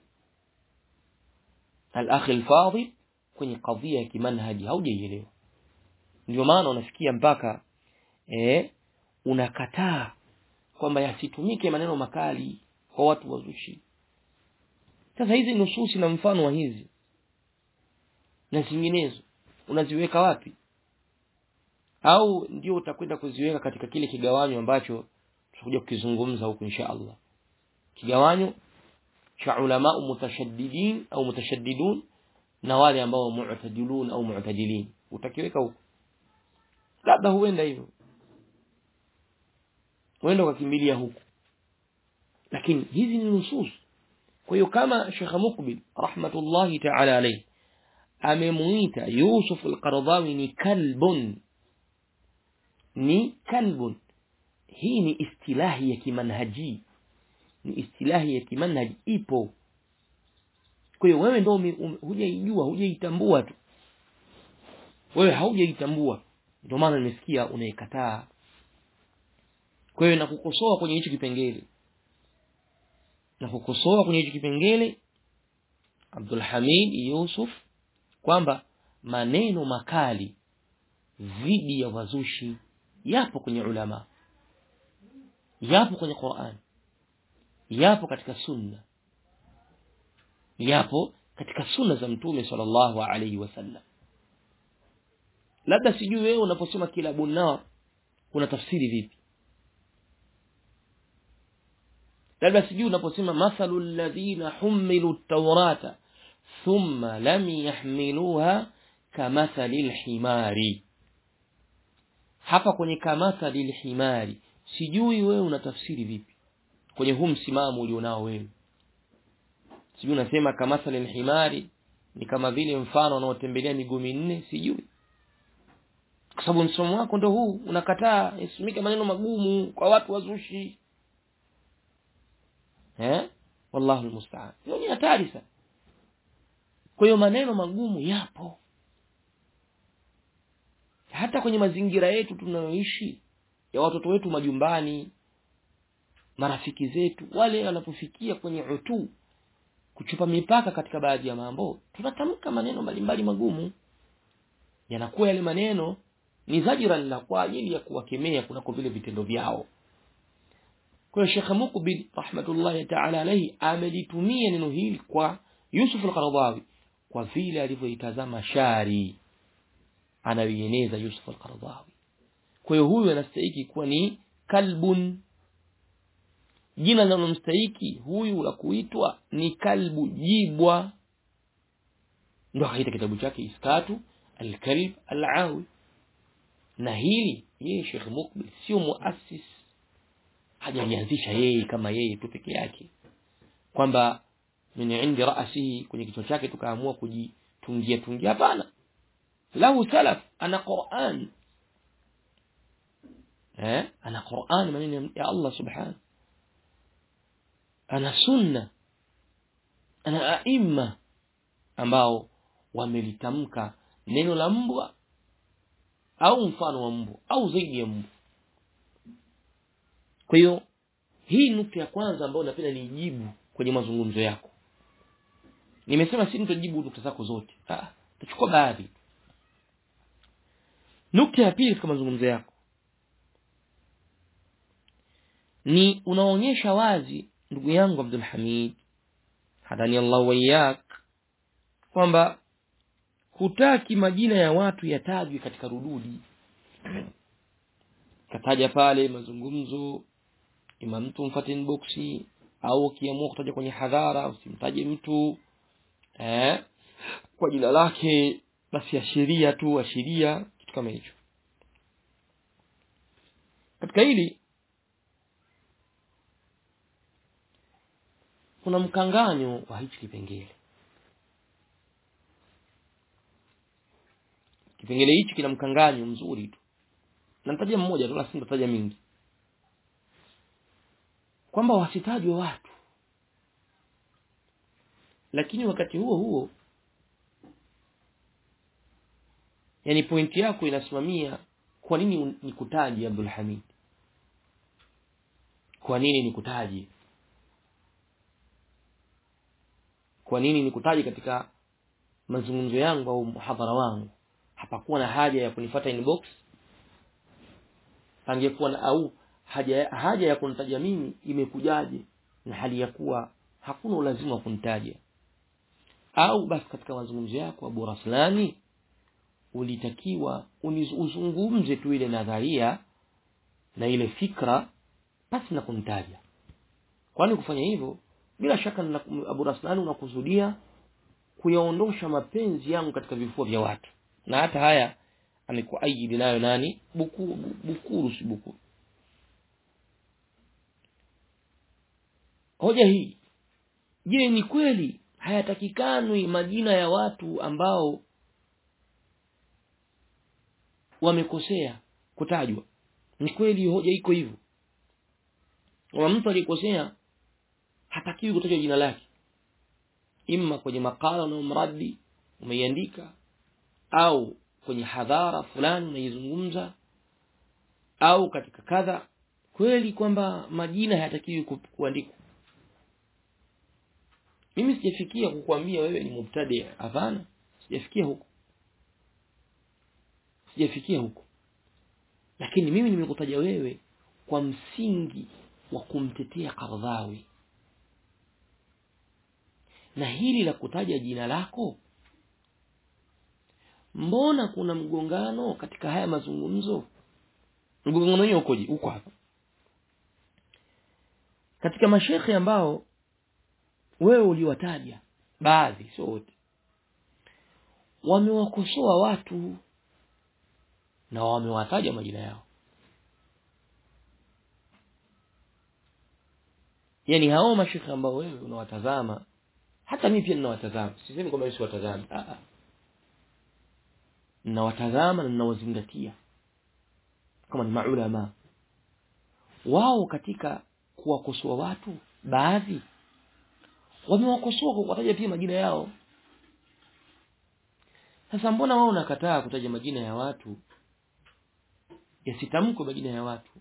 al-akhi al-fadhil kwenye kadhia ya kimanhaji haujaielewa ndio maana unafikia mpaka eh unakataa kwamba yasitumike maneno makali kwa watu wazushi sasa hizi nususi na mfano wa hizi na zinginezo unaziweka wapi au ndio utakwenda kuziweka katika kile kigawanyo ambacho tutakuja kukizungumza huku insha Allah kigawanyo cha ulama mutashaddidin au mutashaddidun na wale ambao mu'tadilun au mu'tadilin utakiweka huko labda huenda hivyo huenda ukakimbilia huko lakini hizi ni nusus kwa hiyo kama Sheikh Mukbil rahmatullahi ta'ala alayhi amemuita Yusuf al-Qaradawi ni kalbun ni kalbun hii ni istilahi ya kimanhaji ni istilahi ya kimanhaji ipo kwa hiyo wewe ndio hujaijua hujaitambua tu wewe haujaitambua ndio maana nimesikia unaikataa kwa hiyo nakukosoa kwenye hicho kipengele nakukosoa kwenye hicho kipengele Abdul Hamid Yusuf kwamba maneno makali dhidi ya wazushi yapo kwenye ulama yapo kwenye Qur'an yapo katika sunna yapo katika sunna za mtume sallallahu alaihi wasallam labda sijui wewe unaposema kila bunar una tafsiri vipi labda sijui unaposema mathalu alladhina humilu at-taurata thumma lam yahmiluha kamathali al-himari hapa kwenye kamathali al-himari sijui wewe una tafsiri vipi kwenye huu msimamo ulionao wewe sijui unasema kamathali al-himari ni kama vile mfano unaotembelea miguu minne sijui kwa sababu msomo wako ndo huu unakataa isimike maneno magumu kwa watu wazushi eh wallahu almusta'an hiyo ni hatari sana kwa hiyo maneno magumu yapo hata kwenye mazingira yetu tunayoishi ya watoto wetu majumbani marafiki zetu wale wanapofikia kwenye utu kuchupa mipaka katika baadhi ya mambo tunatamka maneno mbalimbali magumu yanakuwa yale maneno ni zajiran la kwa ajili ya kuwakemea kunako vile vitendo vyao kwa hiyo Sheikh Mukbil rahmatullahi ta'ala alayhi amelitumia neno hili kwa Yusuf al-Qaradawi kwa vile alivyoitazama shari anayoieneza Yusuf al-Qaradawi kwa hiyo huyu anastahili kuwa ni kalbun jina linalomstahiki huyu la kuitwa ni kalbu jibwa ndo akaita kitabu chake iskatu alkalb alawi na hili yeye Sheikh Mukbil sio muassis hajalianzisha yeye kama yeye tu peke yake kwamba min indi ra'sihi kwenye kichwa chake tukaamua kujitungia tungia hapana lahu salaf ana Qur'an eh ana Qur'an maneno ya Allah subhanahu ana sunna ana aima ambao wamelitamka neno la mbwa au mfano wa mbwa au zaidi ya mbwa kwa hiyo hii nukta ya kwanza ambayo napenda nijibu kwenye mazungumzo yako nimesema si nitajibu nukta zako zote ah tutachukua baadhi nukta ya pili katika mazungumzo yako ni unaonyesha wazi ndugu yangu Abdul Hamid hadani Allah wayak kwamba hutaki majina ya watu yatajwe katika rududi kataja pale mazungumzo ima mtu mfate inboxi au ukiamua kutaja kwenye hadhara usimtaje mtu eh kwa jina lake basi ashiria tu ashiria kitu kama hicho katika hili kuna mkanganyo wa hichi kipengele kipengele hichi kina mkanganyo mzuri tu namtaja mmoja tu lakini nitataja mingi kwamba wasitajwe watu lakini wakati huo huo yani pointi yako inasimamia kwa nini nikutaje Abdul Hamid kwa nini nikutaje kwa nini nikutaje katika mazungumzo yangu au muhadhara wangu hapakuwa na haja ya kunifata inbox angekuwa na au haja haja ya kunitaja mimi imekujaje na hali ya kuwa hakuna ulazima wa kunitaja au basi katika mazungumzo yako Abu Raslani ulitakiwa uzungumze tu ile nadharia na ile fikra basi na kunitaja kwani kufanya hivyo bila shaka na Abu Raslani unakusudia kuyaondosha mapenzi yangu katika vifua vya watu na hata haya amekuaidi nayo nani bukuru bukuru si bukuru hoja hii je ni kweli hayatakikanwi majina ya watu ambao wamekosea kutajwa ni kweli hoja iko hivyo kama mtu alikosea hatakiwi kutajwa jina lake imma kwenye makala unayomradi umeiandika au kwenye hadhara fulani unaizungumza au katika kadha kweli kwamba majina hayatakiwi kuandikwa mimi sijafikia kukwambia wewe ni mubtadi hapana sijafikia huko sijafikia huko lakini mimi nimekutaja wewe kwa msingi wa kumtetea Qardhawi na hili la kutaja jina lako mbona kuna mgongano katika haya mazungumzo mgongano wenyewe ukoje uko hapa katika mashekhe ambao wewe uliwataja baadhi sio wote wamewakosoa watu na wamewataja majina yao yani hao mashekhe ambao wewe unawatazama hata mimi pia ninawatazama sisemi kwamba mimi siwatazami a a ninawatazama na ninawazingatia kama ni maulama wao katika kuwakosoa watu baadhi wamewakosoa kwa kutaja pia majina yao sasa mbona wao unakataa kutaja majina ya watu yasitamkwe majina ya watu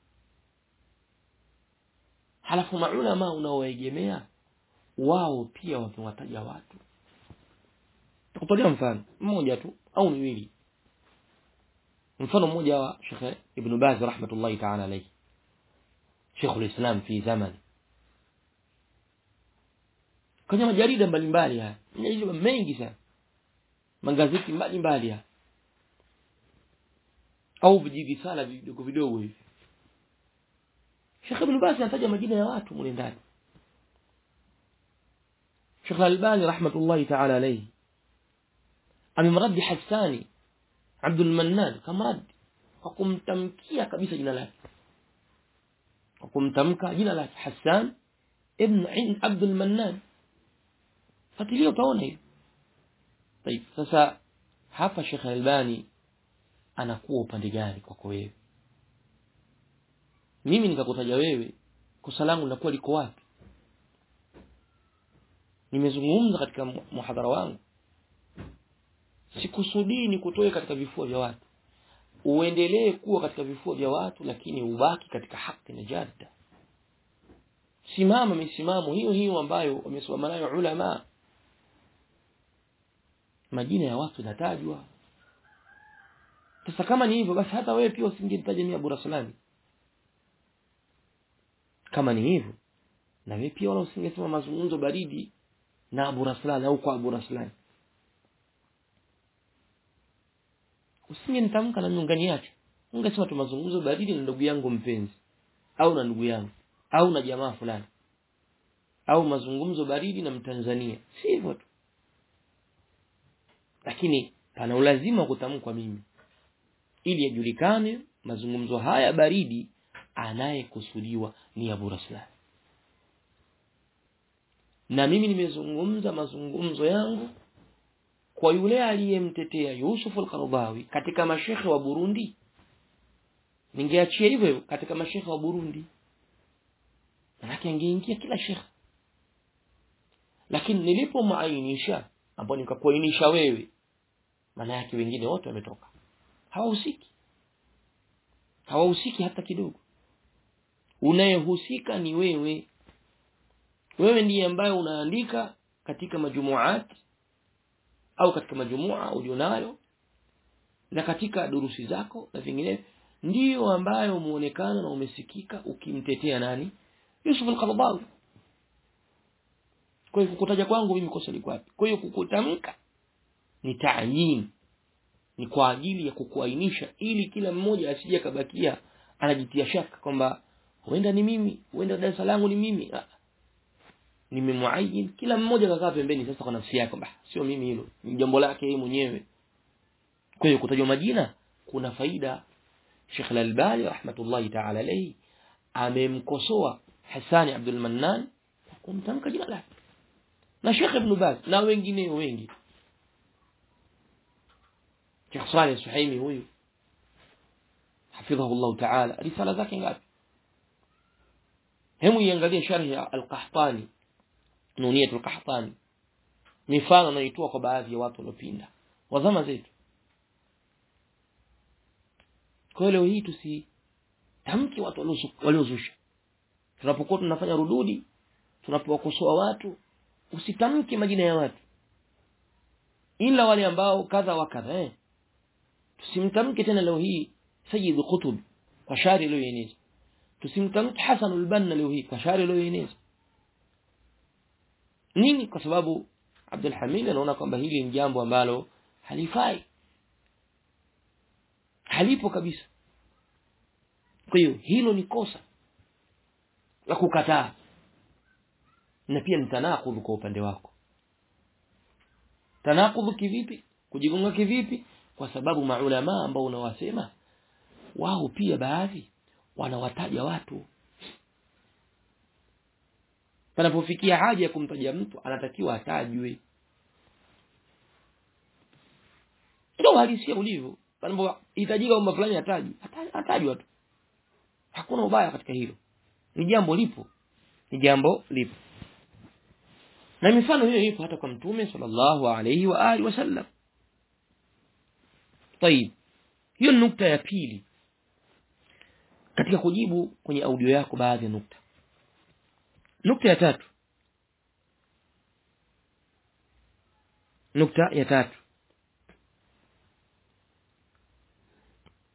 halafu maulama unaoegemea wao pia wamewataja watu tukutolea mfano mmoja tu au miwili mfano mmoja wa Sheikh Ibn Baz rahmatullahi ta'ala alayhi Sheikh ulislam fi zaman kwenye majarida mbalimbali haya majarida mengi sana magazeti mbalimbali haya au vijivisala vidogo vidogo hivi Sheikh Ibn Baz anataja majina ya watu mule ndani Sheikh Al-Albani rahmatullahi ta'ala alayhi amemradi Hassani Abdul Mannan kamradi kwa kumtamkia kabisa jina lake kwa kumtamka jina lake Hassan ibn Abdul Mannan fuatilia utaona hiyo طيب sasa hapa Sheikh Albani anakuwa upande gani kwako wewe mimi nikakutaja wewe kosa langu linakuwa liko wapi nimezungumza katika muhadhara wangu sikusudii ni kutoe katika vifua vya watu uendelee kuwa katika vifua vya watu lakini ubaki katika haki na jadda simama misimamo hiyo hiyo ambayo wamesimama nayo ulama majina ya watu natajwa sasa kama ni hivyo basi hata wewe pia usingemtaja mimi Abu Rasulani kama ni hivyo na wewe pia wala usingesema mazungumzo baridi na Abu Rasulani au kwa Abu Rasulani usingenitamka na miungani yake ungesema tu mazungumzo baridi na ndugu yangu mpenzi au na ndugu yangu au na jamaa fulani au mazungumzo baridi na mtanzania si hivyo tu lakini pana ulazima kutamkwa mimi ili yajulikane mazungumzo haya baridi anayekusudiwa ni Abu Raslan na mimi nimezungumza mazungumzo yangu kwa yule aliyemtetea Yusuf al-Qaradawi katika mashekhe wa Burundi ningeachia hivyo katika mashekhe wa Burundi manake angeingia kila shekhe lakini nilipomainisha ambao nikakuainisha wewe maana yake wengine wote wametoka hawahusiki hawahusiki hata kidogo unayehusika ni wewe wewe ndiye ambaye unaandika katika majumuat au katika majumua ulionayo na katika durusi zako na vinginevyo ndiyo ambayo umeonekana na umesikika ukimtetea nani Yusuf al-Qaradawi kwa hiyo kukutaja kwangu mimi kosa liko wapi kwa hiyo kukutamka ni tayin ni kwa ajili ya kukuainisha ili kila mmoja asije kabakia anajitia shaka kwamba huenda ni mimi huenda darasa langu ni mimi nimemuayin kila mmoja kakaa pembeni sasa kwa nafsi yake bah sio mimi hilo ni jambo lake yeye mwenyewe kwa hiyo kutajwa majina kuna faida Sheikh Al-Albani rahmatullahi ta'ala alayhi amemkosoa Hassan Abdul Mannan kumtamka jina lake na Sheikh Ibn Baz na wengine wengi Sheikh Saleh Suhaimi huyu hafidhahu Allah ta'ala risala zake ngapi hemu iangalie sharhi ya Al-Qahtani Nuniyatul Qahtani mifano anaitoa kwa baadhi ya watu waliopinda wa zama zetu kwa leo hii tusitamki watu waliozusha tunapokuwa tunafanya rududi tunapowakosoa watu usitamke majina ya watu ila wale ambao kadha wa kadha eh tusimtamke tena leo hii Sayyid Qutb kwa shari iliyoeneza tusimtamke Hasan al-Banna leo hii kwa shari iliyoeneza nini kwa sababu Abdul Hamid anaona kwamba hili ni jambo ambalo halifai halipo kabisa kwa hiyo hilo ni kosa la kukataa na pia ni tanakudhu kwa upande wako tanakudhu kivipi kujigonga kivipi kwa sababu maulama ambao unawasema wao pia baadhi wanawataja watu panapofikia haja ya kumtaja mtu anatakiwa atajwe ndio halisia ulivyo panapohitajika kwamba fulani atajwe atajwa tu hakuna ubaya katika hilo ni jambo lipo ni jambo lipo na mifano hiyo ipo hata kwa mtume sallallahu alayhi wa alihi wasallam طيب hiyo nukta ya pili katika kujibu kwenye audio yako baadhi ya nukta nukta ya tatu nukta ya tatu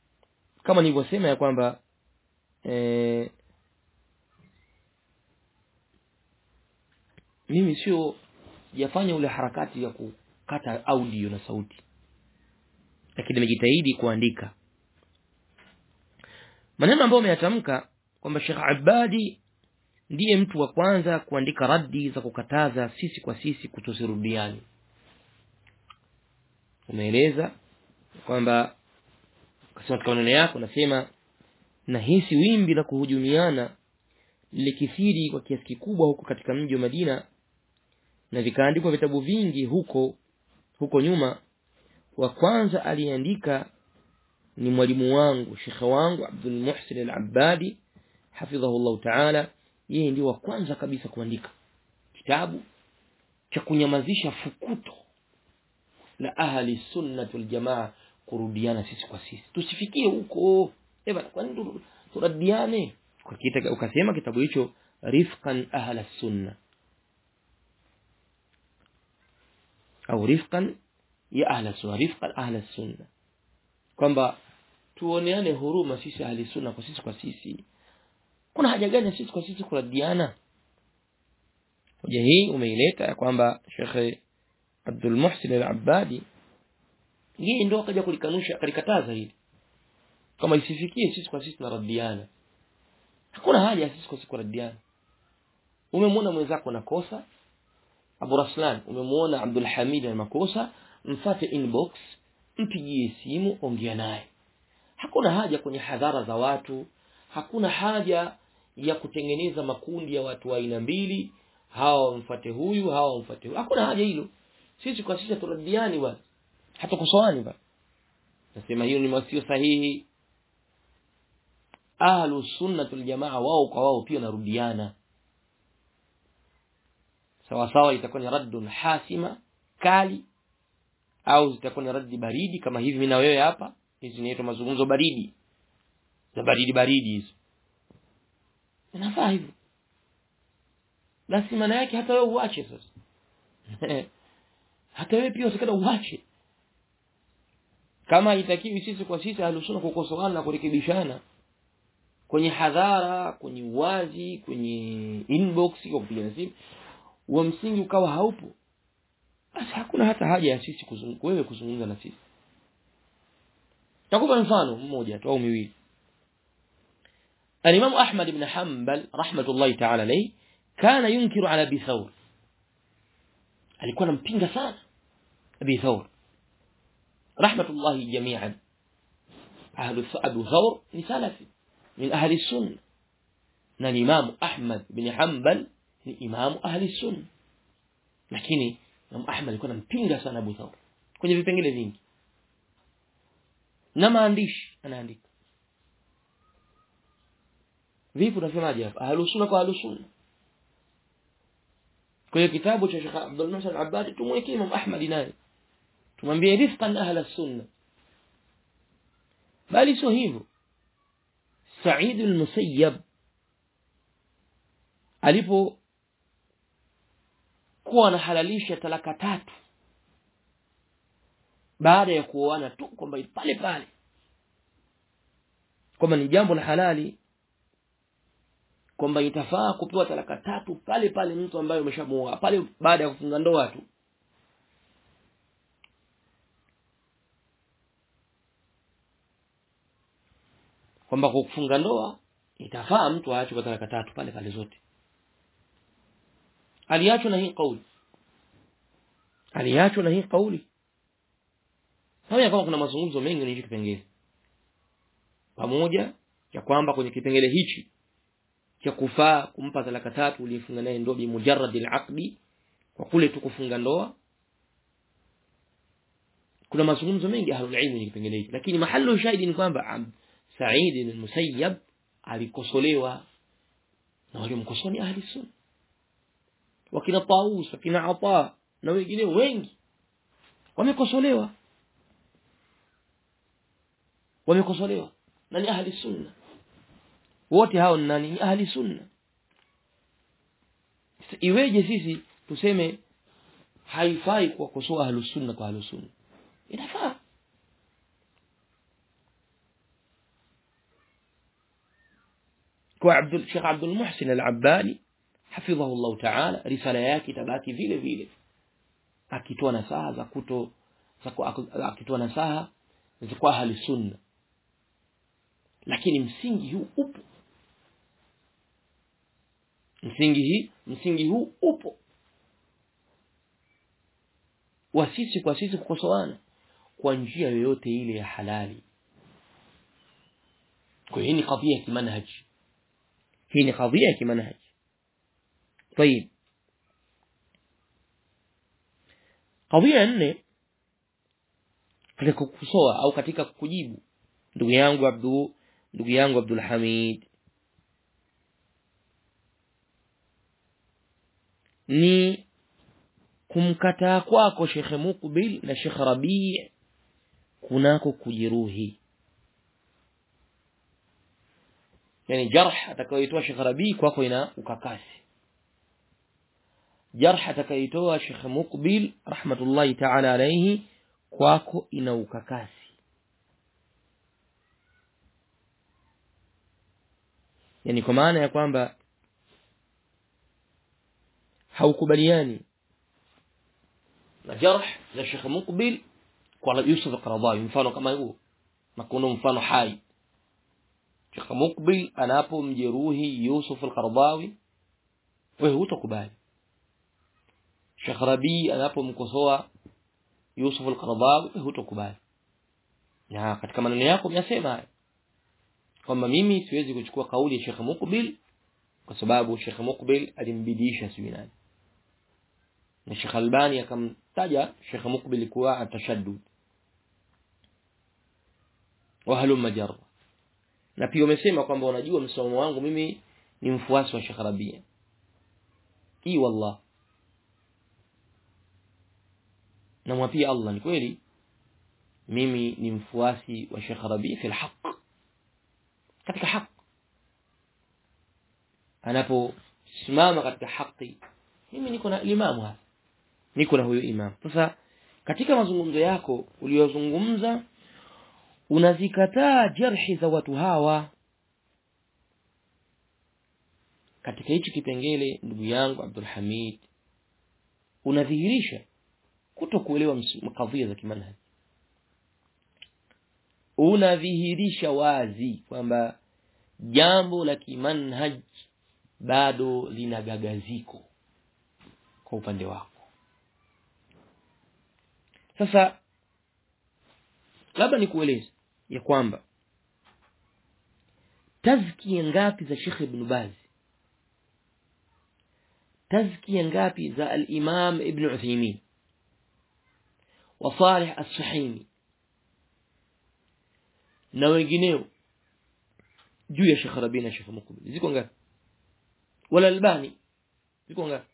kama nilivyosema ya kwamba e, mimi sio sijafanya ule harakati ya kukata audio na sauti lakini nimejitahidi kuandika maneno ambayo umeyatamka kwamba Sheikh Abadi ndiye mtu wa kwanza kuandika raddi za kukataza sisi kwa sisi kutosirudiani umeeleza kwamba kasema katika maneno yako nasema nahisi wimbi la kuhujumiana likithiri kwa kiasi kikubwa huko katika mji wa Madina na vikaandikwa vitabu vingi huko huko nyuma wa kwanza aliandika ni mwalimu wangu shekhe wangu Abdul Muhsin Al-Abbadi hafidhahullah ta'ala yeye ndio wa kwanza kabisa kuandika kitabu cha kunyamazisha fukuto la ahli sunnah wal jamaa kurudiana sisi kwa sisi tusifikie huko eh bana kwa nini turadiane ukasema kitabu hicho rifqan ahla sunna au rifqan ya ahla sunna rifqan ahla sunna kwamba tuoneane huruma sisi ahli sunna kwa sisi kwa sisi kuna haja gani sisi kwa sisi kuradiana hoja hii umeileta ya kwamba Sheikh Abdul Muhsin Al-Abbadi yeye ndio akaja kulikanusha kalikataza hili kama isifikie sisi kwa sisi tunaradiana hakuna haja sisi kwa sisi kuradiana umemwona mwenzako na kosa Abu Raslan umemwona Abdul Hamid na makosa mfate inbox mpigie simu ongea naye hakuna haja kwenye hadhara za watu hakuna haja ya kutengeneza makundi ya watu wa aina mbili hawa wamfuate huyu hawa wamfuate huyu hakuna haja hilo sisi kwa sisi turadiani bwana hatukosoani bwana nasema hiyo ni masio sahihi ahlu sunnatul jamaa wao kwa wao pia narudiana sawa sawa itakuwa ni raddun hasima kali au zitakuwa ni raddi baridi kama hivi mimi na wewe hapa hizi zinaitwa mazungumzo baridi za baridi baridi hizo inafaa hivyo basi maana yake hata wewe uache sasa hata wewe pia usikada uache kama itakiwi sisi kwa sisi alusuna kukosoana na kurekebishana kwenye hadhara kwenye uwazi kwenye inbox kwa kupiga simu wa msingi ukawa haupo basi hakuna hata haja ya sisi kuzungu, wewe kuzungumza na sisi nakupa mfano mmoja tu au miwili الإمام أحمد بن حنبل رحمة الله تعالى عليه كان ينكر على أبي ثور alikuwa anampinga sana Abi Thawr rahmatullahi jami'an ahlu Abu Thawr ni salafi min ahli sunna na Imam Ahmad bin Hanbal ni imam ahli sunna lakini Imam Ahmad alikuwa anampinga sana Abu Thawr kwenye vipengele vingi na maandishi anaandika vipi unasemaje hapa ahlu sunna kwa ahlu sunna kwa hiyo kitabu cha Sheikh Abdul Muhsin Al-Abbadi tumwekee Imam Ahmad naye tumwambie rifqan ahla sunna bali sio hivyo Sa'id al-Musayyab alipo kuwa anahalalisha talaka tatu baada ya kuoana tu kwamba pale pale kwamba ni jambo la halali kwamba itafaa kupewa talaka tatu pale pale mtu ambaye umeshamuoa pale baada ya kufunga ndoa tu kwamba kwa kufunga ndoa itafaa mtu aache kwa talaka tatu pale pale zote aliachwa na hii kauli aliachwa na hii kauli pamoja kama kuna mazungumzo mengi kwenye kipengele pamoja ya kwamba kwenye kipengele hichi cha kufaa kumpa talaka tatu uliyefunga naye ndoa bi mujarrad al-aqdi kwa kule tu kufunga ndoa kuna mazungumzo mengi ahlul ilm kwenye kipengele hiki lakini mahallu shahidi ni kwamba Sa'id al-Musayyab alikosolewa na waliomkosoa ni ahli sunna wakina Taus wakina Ata na wengine wengi wamekosolewa wamekosolewa na ni ahli sunna wote hao ni nani ni ahli sunna iweje sisi tuseme haifai kuwakosoa ahli sunna kwa ahli sunna inafaa kwa Abdul Sheikh Abdul Muhsin Al-Abbani hafidhahu Allah Ta'ala risala yake itabaki vile vile akitoa nasaha za kuto za akitoa nasaha za kwa ahli sunna lakini msingi huu upo msingi hii msingi huu upo wa sisi kwa sisi kukosoana kwa njia yoyote ile ya halali kwa hii ni kadhia ya kimanhaji hii ni kadhia ya kimanhaji طيب kadhia nne katika kukosoa au katika kujibu ndugu yangu Abdu ndugu yangu Abdul Hamid ni kumkataa kwako Sheikh Mukbil na Sheikh Rabi' kunako kujeruhi yani jarh atakayoitoa Sheikh Rabi' kwako ina ukakasi jarh atakayoitoa Sheikh Mukbil rahmatullahi ta'ala alayhi kwako ina ukakasi yani kwa maana ya kwamba haukubaliani na jarh za Sheikh Mukbil kwa Yusuf al-Qaradawi mfano kama huo na kuna mfano hai Sheikh Mukbil anapomjeruhi Yusuf al-Qaradawi wewe hutakubali Sheikh Rabi anapomkosoa Yusuf al-Qaradawi wewe hutakubali na katika maneno yako umesema haya kwamba mimi siwezi kuchukua kauli ya Sheikh Mukbil kwa sababu Sheikh Mukbil alimbidisha sijui nani na Sheikh Albani akamtaja Sheikh Mukbil kuwa atashaddud wa halumma jarra na pia umesema kwamba unajua msimamo wangu mimi ni mfuasi wa Sheikh Rabia hii wallah na mwapia Allah ni kweli mimi ni mfuasi wa Sheikh Rabia fi alhaq katika haki anaposimama katika haki mimi niko na imamu hapa niko na huyo imam sasa katika mazungumzo yako uliyozungumza unazikataa jarhi za watu hawa katika hichi kipengele ndugu yangu Abdul Hamid unadhihirisha kutokuelewa kadhia za kimanhaji unadhihirisha wazi kwamba jambo la kimanhaj bado lina gagaziko kwa upande wako sasa labda nikueleze ya kwamba tazkia ngapi za Sheikh Ibn Baz tazkia ngapi za al-Imam Ibn Uthaymeen wa Salih As-Sahimi na wengineo juu ya Sheikh Rabi na Sheikh Mukbil ziko ngapi wala Albani ziko ngapi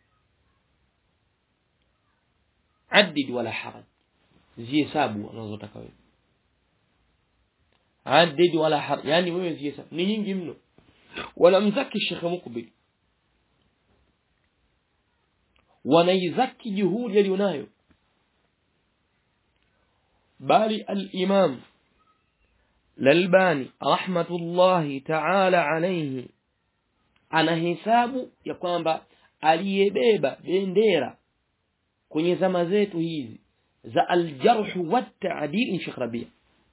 عدد ولا حرج zihesabu unazotaka wewe عدد ولا حرج yani wewe zihesabu ni nyingi mno wala mzaki Sheikh Mukbil wanaizaki juhudi alionayo bali al-Imam Lalbani rahmatullahi ta'ala alayhi anahesabu ya kwamba aliyebeba bendera kwenye zama zetu hizi za aljarh wa ta'dil ni Sheikh Rabia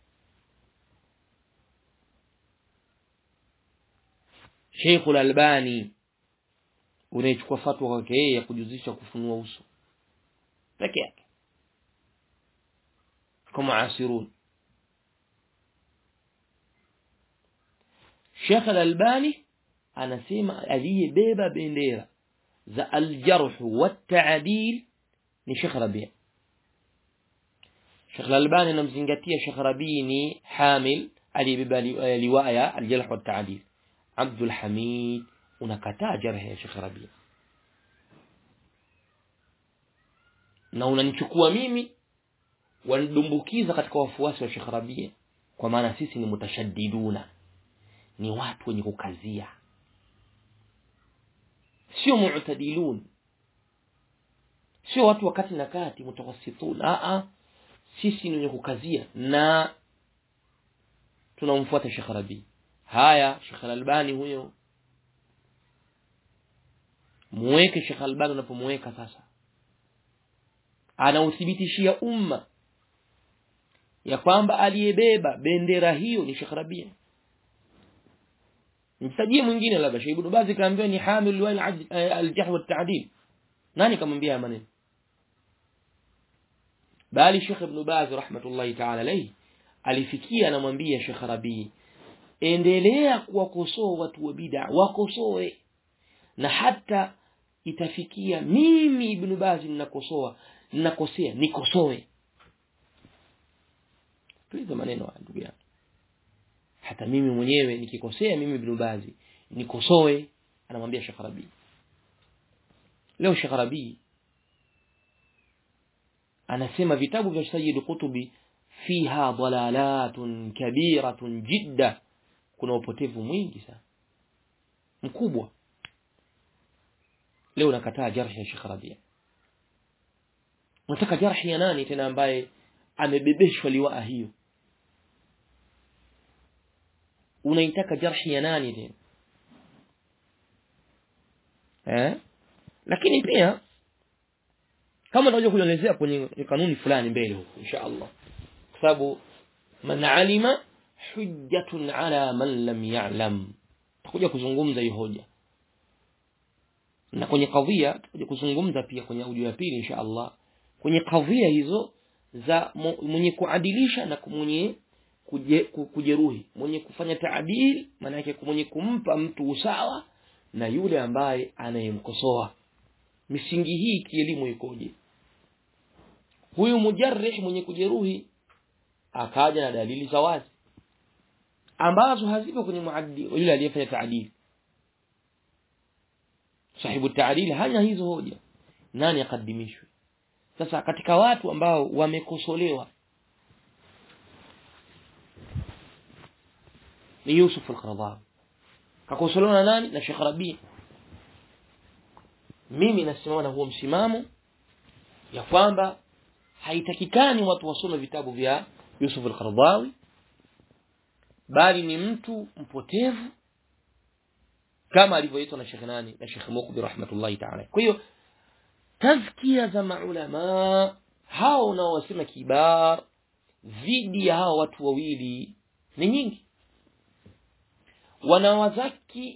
Sheikh Al-Albani unaichukua fatwa kwake yeye ya kujuzisha kufunua uso peke yake kama asirun Sheikh Al-Albani anasema aliyebeba bendera za aljarh wa ta'dil ni Sheikh Rabia Sheikh Al-Albani anamzingatia Sheikh Rabi ni hamil aliyebeba liwaya aljarh wa ta'dil Abdul Hamid unakataa jarh ya Sheikh Rabia na unanichukua mimi wanidumbukiza katika wafuasi wa Sheikh Rabia kwa maana sisi ni mutashaddiduna ni watu wenye kukazia sio mu'tadilun sio watu wakati na kati mutawassitun a a sisi ni wenye kukazia na tunamfuata Sheikh Rabi haya Sheikh Al-Albani huyo muweke Sheikh Al-Albani unapomweka sasa anauthibitishia umma ya kwamba aliyebeba bendera hiyo ni Sheikh Rabia mtajie mwingine labda Sheikh Ibn Baz kaambiwa ni hamil wal al-jahl wa at-ta'dil nani kamwambia maneno bali Sheikh Ibn Baz rahmatullahi ta'ala alayhi alifikia anamwambia Sheikh Rabi endelea kuwakosoa watu wa bid'a wakosoe na hata itafikia mimi Ibn Baz ninakosoa ninakosea nikosoe tuliza maneno haya ndugu yangu hata mimi mwenyewe nikikosea mimi Ibn Baz nikosoe anamwambia Sheikh Rabi leo Sheikh Rabi anasema vitabu vya Sayyid Qutubi fiha dalalatun kabiratun jidda kuna upotevu mwingi sana mkubwa leo nakataa jarhi ya Sheikh Rabia unataka jarhi ya nani tena ambaye amebebeshwa liwaa hiyo unaitaka jarhi ya nani tena eh lakini pia kama tutakuja kuelezea kwenye kanuni fulani mbele huko insha Allah kwa sababu man alima hujjatun ala man lam ya'lam tutakuja kuzungumza hiyo hoja na kwenye kadhia tutakuja kuzungumza pia kwenye audio ya pili insha Allah kwenye kadhia hizo za mwenye kuadilisha na mwenye kujeruhi mwenye kufanya taadil maana yake mwenye kumpa mtu usawa na yule ambaye anayemkosoa misingi hii kielimu ikoje huyu mujarrih mwenye kujeruhi akaja na dalili za wazi ambazo hazipo kwenye muaddi yule aliyefanya taadil sahibu taadil hana hizo hoja nani akadimishwe sasa katika watu ambao wamekosolewa ni Yusuf al-Qaradawi kakosolewa na nani na Sheikh Rabi mimi nasimama na huo msimamo ya kwamba haitakikani watu wasome vitabu vya Yusuf al-Qaradawi bali ni mtu mpotevu kama alivyoitwa na Sheikh nani na Sheikh Mukbi rahmatullahi ta'ala kwa hiyo tazkia za maulama hao unaowasema kibar dhidi ya hao watu wawili ni nyingi wanawazaki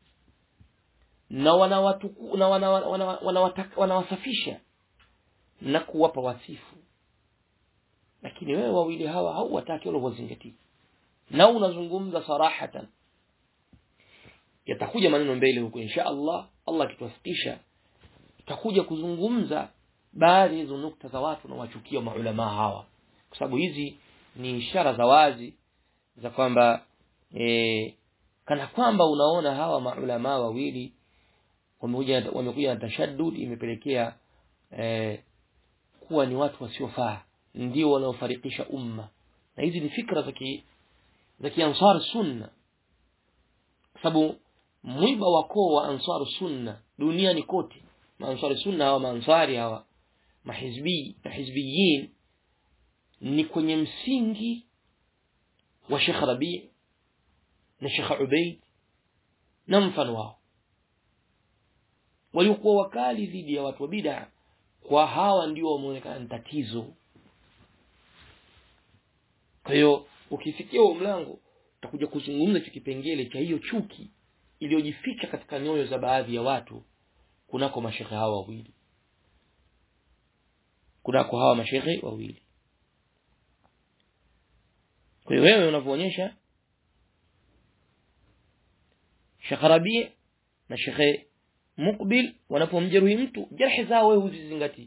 na wanawatuku na wanawasafisha wana, wana na kuwapa wasifu lakini wewe wawili hawa hauwataki wala huwazingatii na unazungumza sarahatan yatakuja maneno mbele huko insha Allah Allah akituwafikisha tutakuja kuzungumza baadhi hizo nukta za watu na wachukia maulama hawa kwa sababu hizi ni ishara za wazi za kwamba e, kana kwamba unaona hawa maulama wawili wamekuja wamekuja na tashaddud imepelekea e, kuwa ni watu wasiofaa ndio wanaofarikisha umma na hizi ni fikra za ki za kiansar sunna sababu mwiba wa koo wa ansar sunna duniani kote maansari sunna hawa maansari hawa mahizbi mahizbiyin ni kwenye msingi wa Sheikh Rabi na Sheikh Ubaid na mfano wao waliokuwa wakali dhidi ya watu wa bid'a kwa hawa ndio wameonekana tatizo kwa hiyo ukifikia huo mlango utakuja kuzungumza cha kipengele cha hiyo chuki iliyojificha katika nyoyo za baadhi ya watu kunako mashekhe hawa wawili kunako hawa mashekhe wawili kwa hiyo wewe unavyoonyesha Sheikh Rabi na Sheikh Mukbil wanapomjeruhi mtu jarhi zao wewe huzizingatii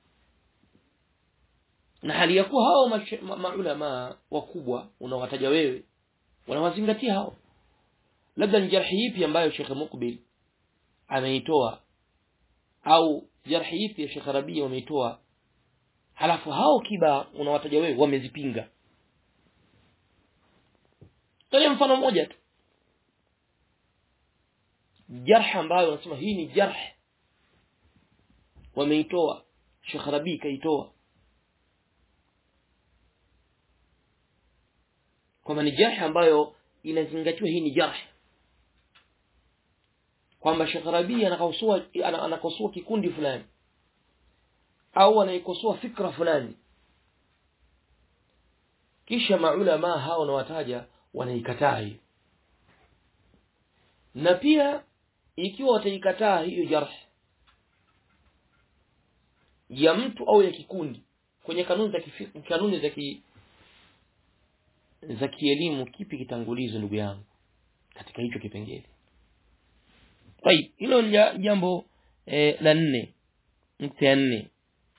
na hali ya kuwa hao maulama wakubwa unawataja wewe wanawazingatia hao labda ni jarhi ipi ambayo Sheikh Mukbil ameitoa au jarhi ipi ya Sheikh Rabi wameitoa halafu hao kiba unawataja wewe wamezipinga tolea mfano mmoja tu jarh ambayo wanasema hii ni jarh wameitoa Sheikh Rabi kaitoa kwamba ni jarh ambayo inazingatiwa hii ni jarh kwamba Sheikh Rabi anakosoa anakosoa kikundi fulani au anaikosoa fikra fulani kisha maulama hao wanawataja wanaikataa hiyo na pia ikiwa wataikataa hiyo jarh ya mtu au ya kikundi kwenye kanuni za kifiqh kanuni za ki za kielimu kipi kitangulizo ndugu yangu katika hicho kipengele طيب hilo ni jambo eh, la nne nukta ya nne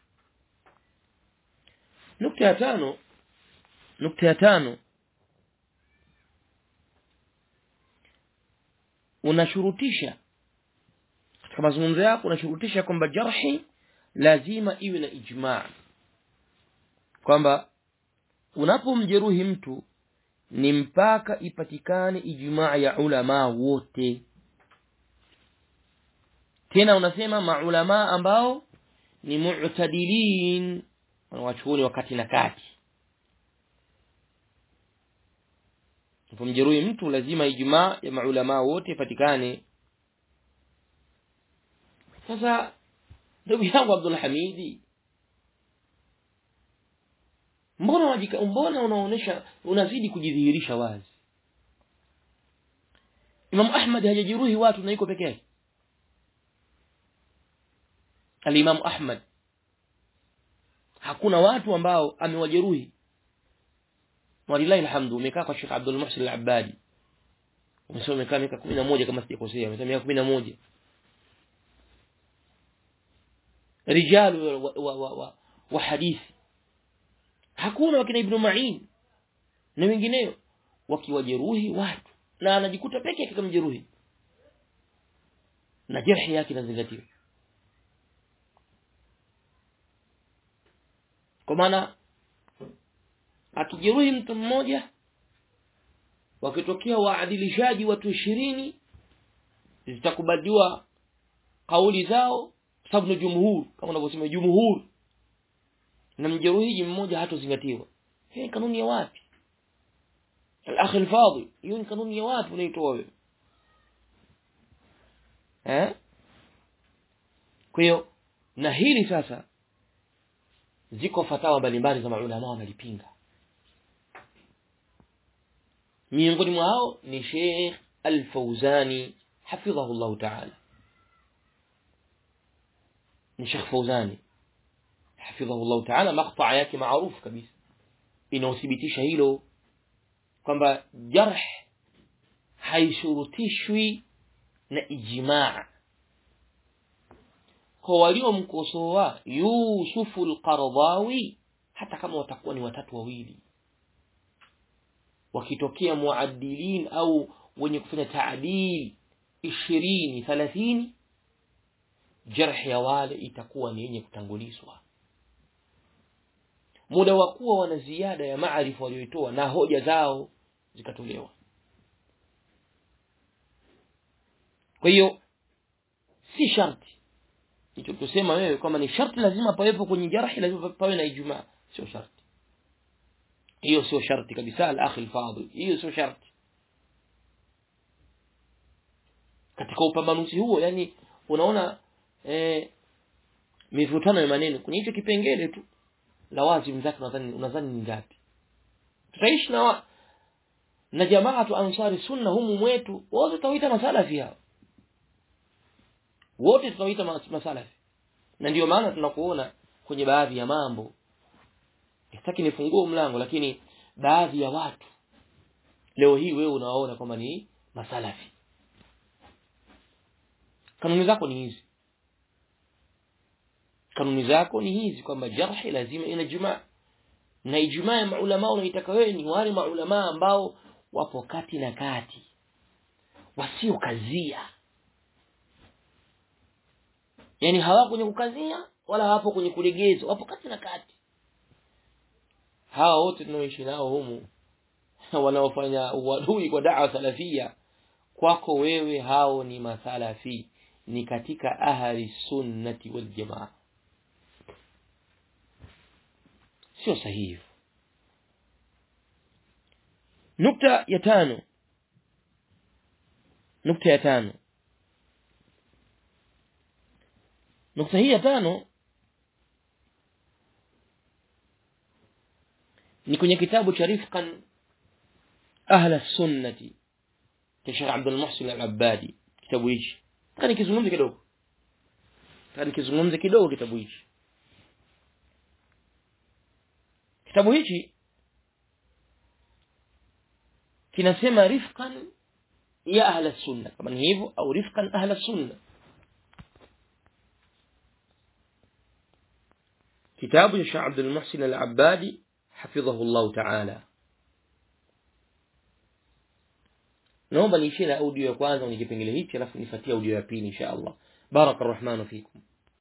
nukta ya tano nukta ya tano unashurutisha katika mazungumzo yako unashurutisha kwamba jarhi lazima iwe na ijmaa kwamba unapomjeruhi mtu ni mpaka ipatikane ijmaa ya ulama wote tena unasema maulama ambao ni mu'tadilin wanawachuoni wakati na kati unapomjeruhi mtu lazima ijmaa ya maulama wote ipatikane sasa ndugu yangu Abdul Hamidi mbona wajika, mbona unaonesha unazidi kujidhihirisha wazi Imam Ahmad hajajeruhi watu na iko peke yake Al-Imam Ahmad hakuna watu ambao amewajeruhi walillahi alhamdu umekaa kwa Sheikh Abdul Muhsin Al-Abbadi umesoma umekaa miaka 11 kama sijakosea umesema miaka 11 رجال وحديث hakuna wakina ibn Ma'in na wengineo wakiwajeruhi watu na anajikuta peke yake kama jeruhi na jerhi yake inazingatiwa kwa maana akijeruhi mtu mmoja wakitokea waadilishaji watu ishirini zitakubaliwa kauli zao sababu ni jumhur kama unavyosema jumhur na mjeruhiji mmoja hatozingatiwa hii ni kanuni ya wapi al-akh al-fadil hiyo ni kanuni ya wapi unaitoa wewe eh kwa hiyo na hili sasa ziko fatawa mbalimbali za maulama wanalipinga miongoni mwao ni Sheikh Al-Fauzani hafidhahu Allah ta'ala ni Sheikh Fauzani hafidhahu Allah ta'ala maqta yake maarufu kabisa inaothibitisha hilo kwamba jarh haishurutishwi na ijmaa kwa waliomkosoa Yusufu al-Qaradawi hata kama watakuwa ni watatu wawili wakitokea muadilin au wenye kufanya taadil 20 30 jarh ya wale itakuwa ni yenye kutangulizwa muda wa kuwa wana ziada ya maarifa walioitoa na hoja zao zikatolewa kwa hiyo si sharti hicho tusema wewe kama ni sharti lazima pawepo kwenye jarhi lazima pawe na ijumaa sio sharti hiyo sio sharti kabisa al-akhi al-fadil hiyo sio sharti katika upambanuzi huo yani unaona eh, mivutano ya maneno kwenye hicho kipengele tu la wazi zake unadhani unadhani ni ngapi tutaishi na wa, na jamaa tu ansari sunna humu mwetu wote tutawaita masalafi hao wote tutawaita masalafi na ndio maana tunakuona kwenye baadhi ya mambo sitaki nifungue mlango lakini baadhi ya watu leo hii wewe unawaona kwamba ni masalafi kanuni zako ni hizi kanuni zako ni hizi kwamba jarhi lazima ina jumaa na ijumaa ya maulama unaitaka wewe ni wale maulama ambao wapo kati na kati wasio kazia yani hawako kwenye kukazia wala hawapo kwenye kulegeza wapo kati na kati hawa wote tunaoishi nao humu wanaofanya uadui kwa dawa salafia kwako wewe hao ni masalafi ni katika ahli sunnati wal jamaa sio sahihi nukta ya tano nukta ya tano nukta hii ya tano ni kwenye kitabu cha rifqan ahla sunnati cha Sheikh Abdul Muhsin Al-Abbadi kitabu hichi kani kizungumze kidogo kani kizungumze kidogo kitabu hichi kitabu hichi kinasema rifqan ya ahla sunna kama ni hivyo au rifqan ahla sunna kitabu cha Sheikh Abdul Muhsin Al-Abbadi hafidhahu Allah Ta'ala naomba niishie na audio ya kwanza kwenye kipengele hichi alafu nifuatie audio ya pili insha Allah baraka rahmanu fikum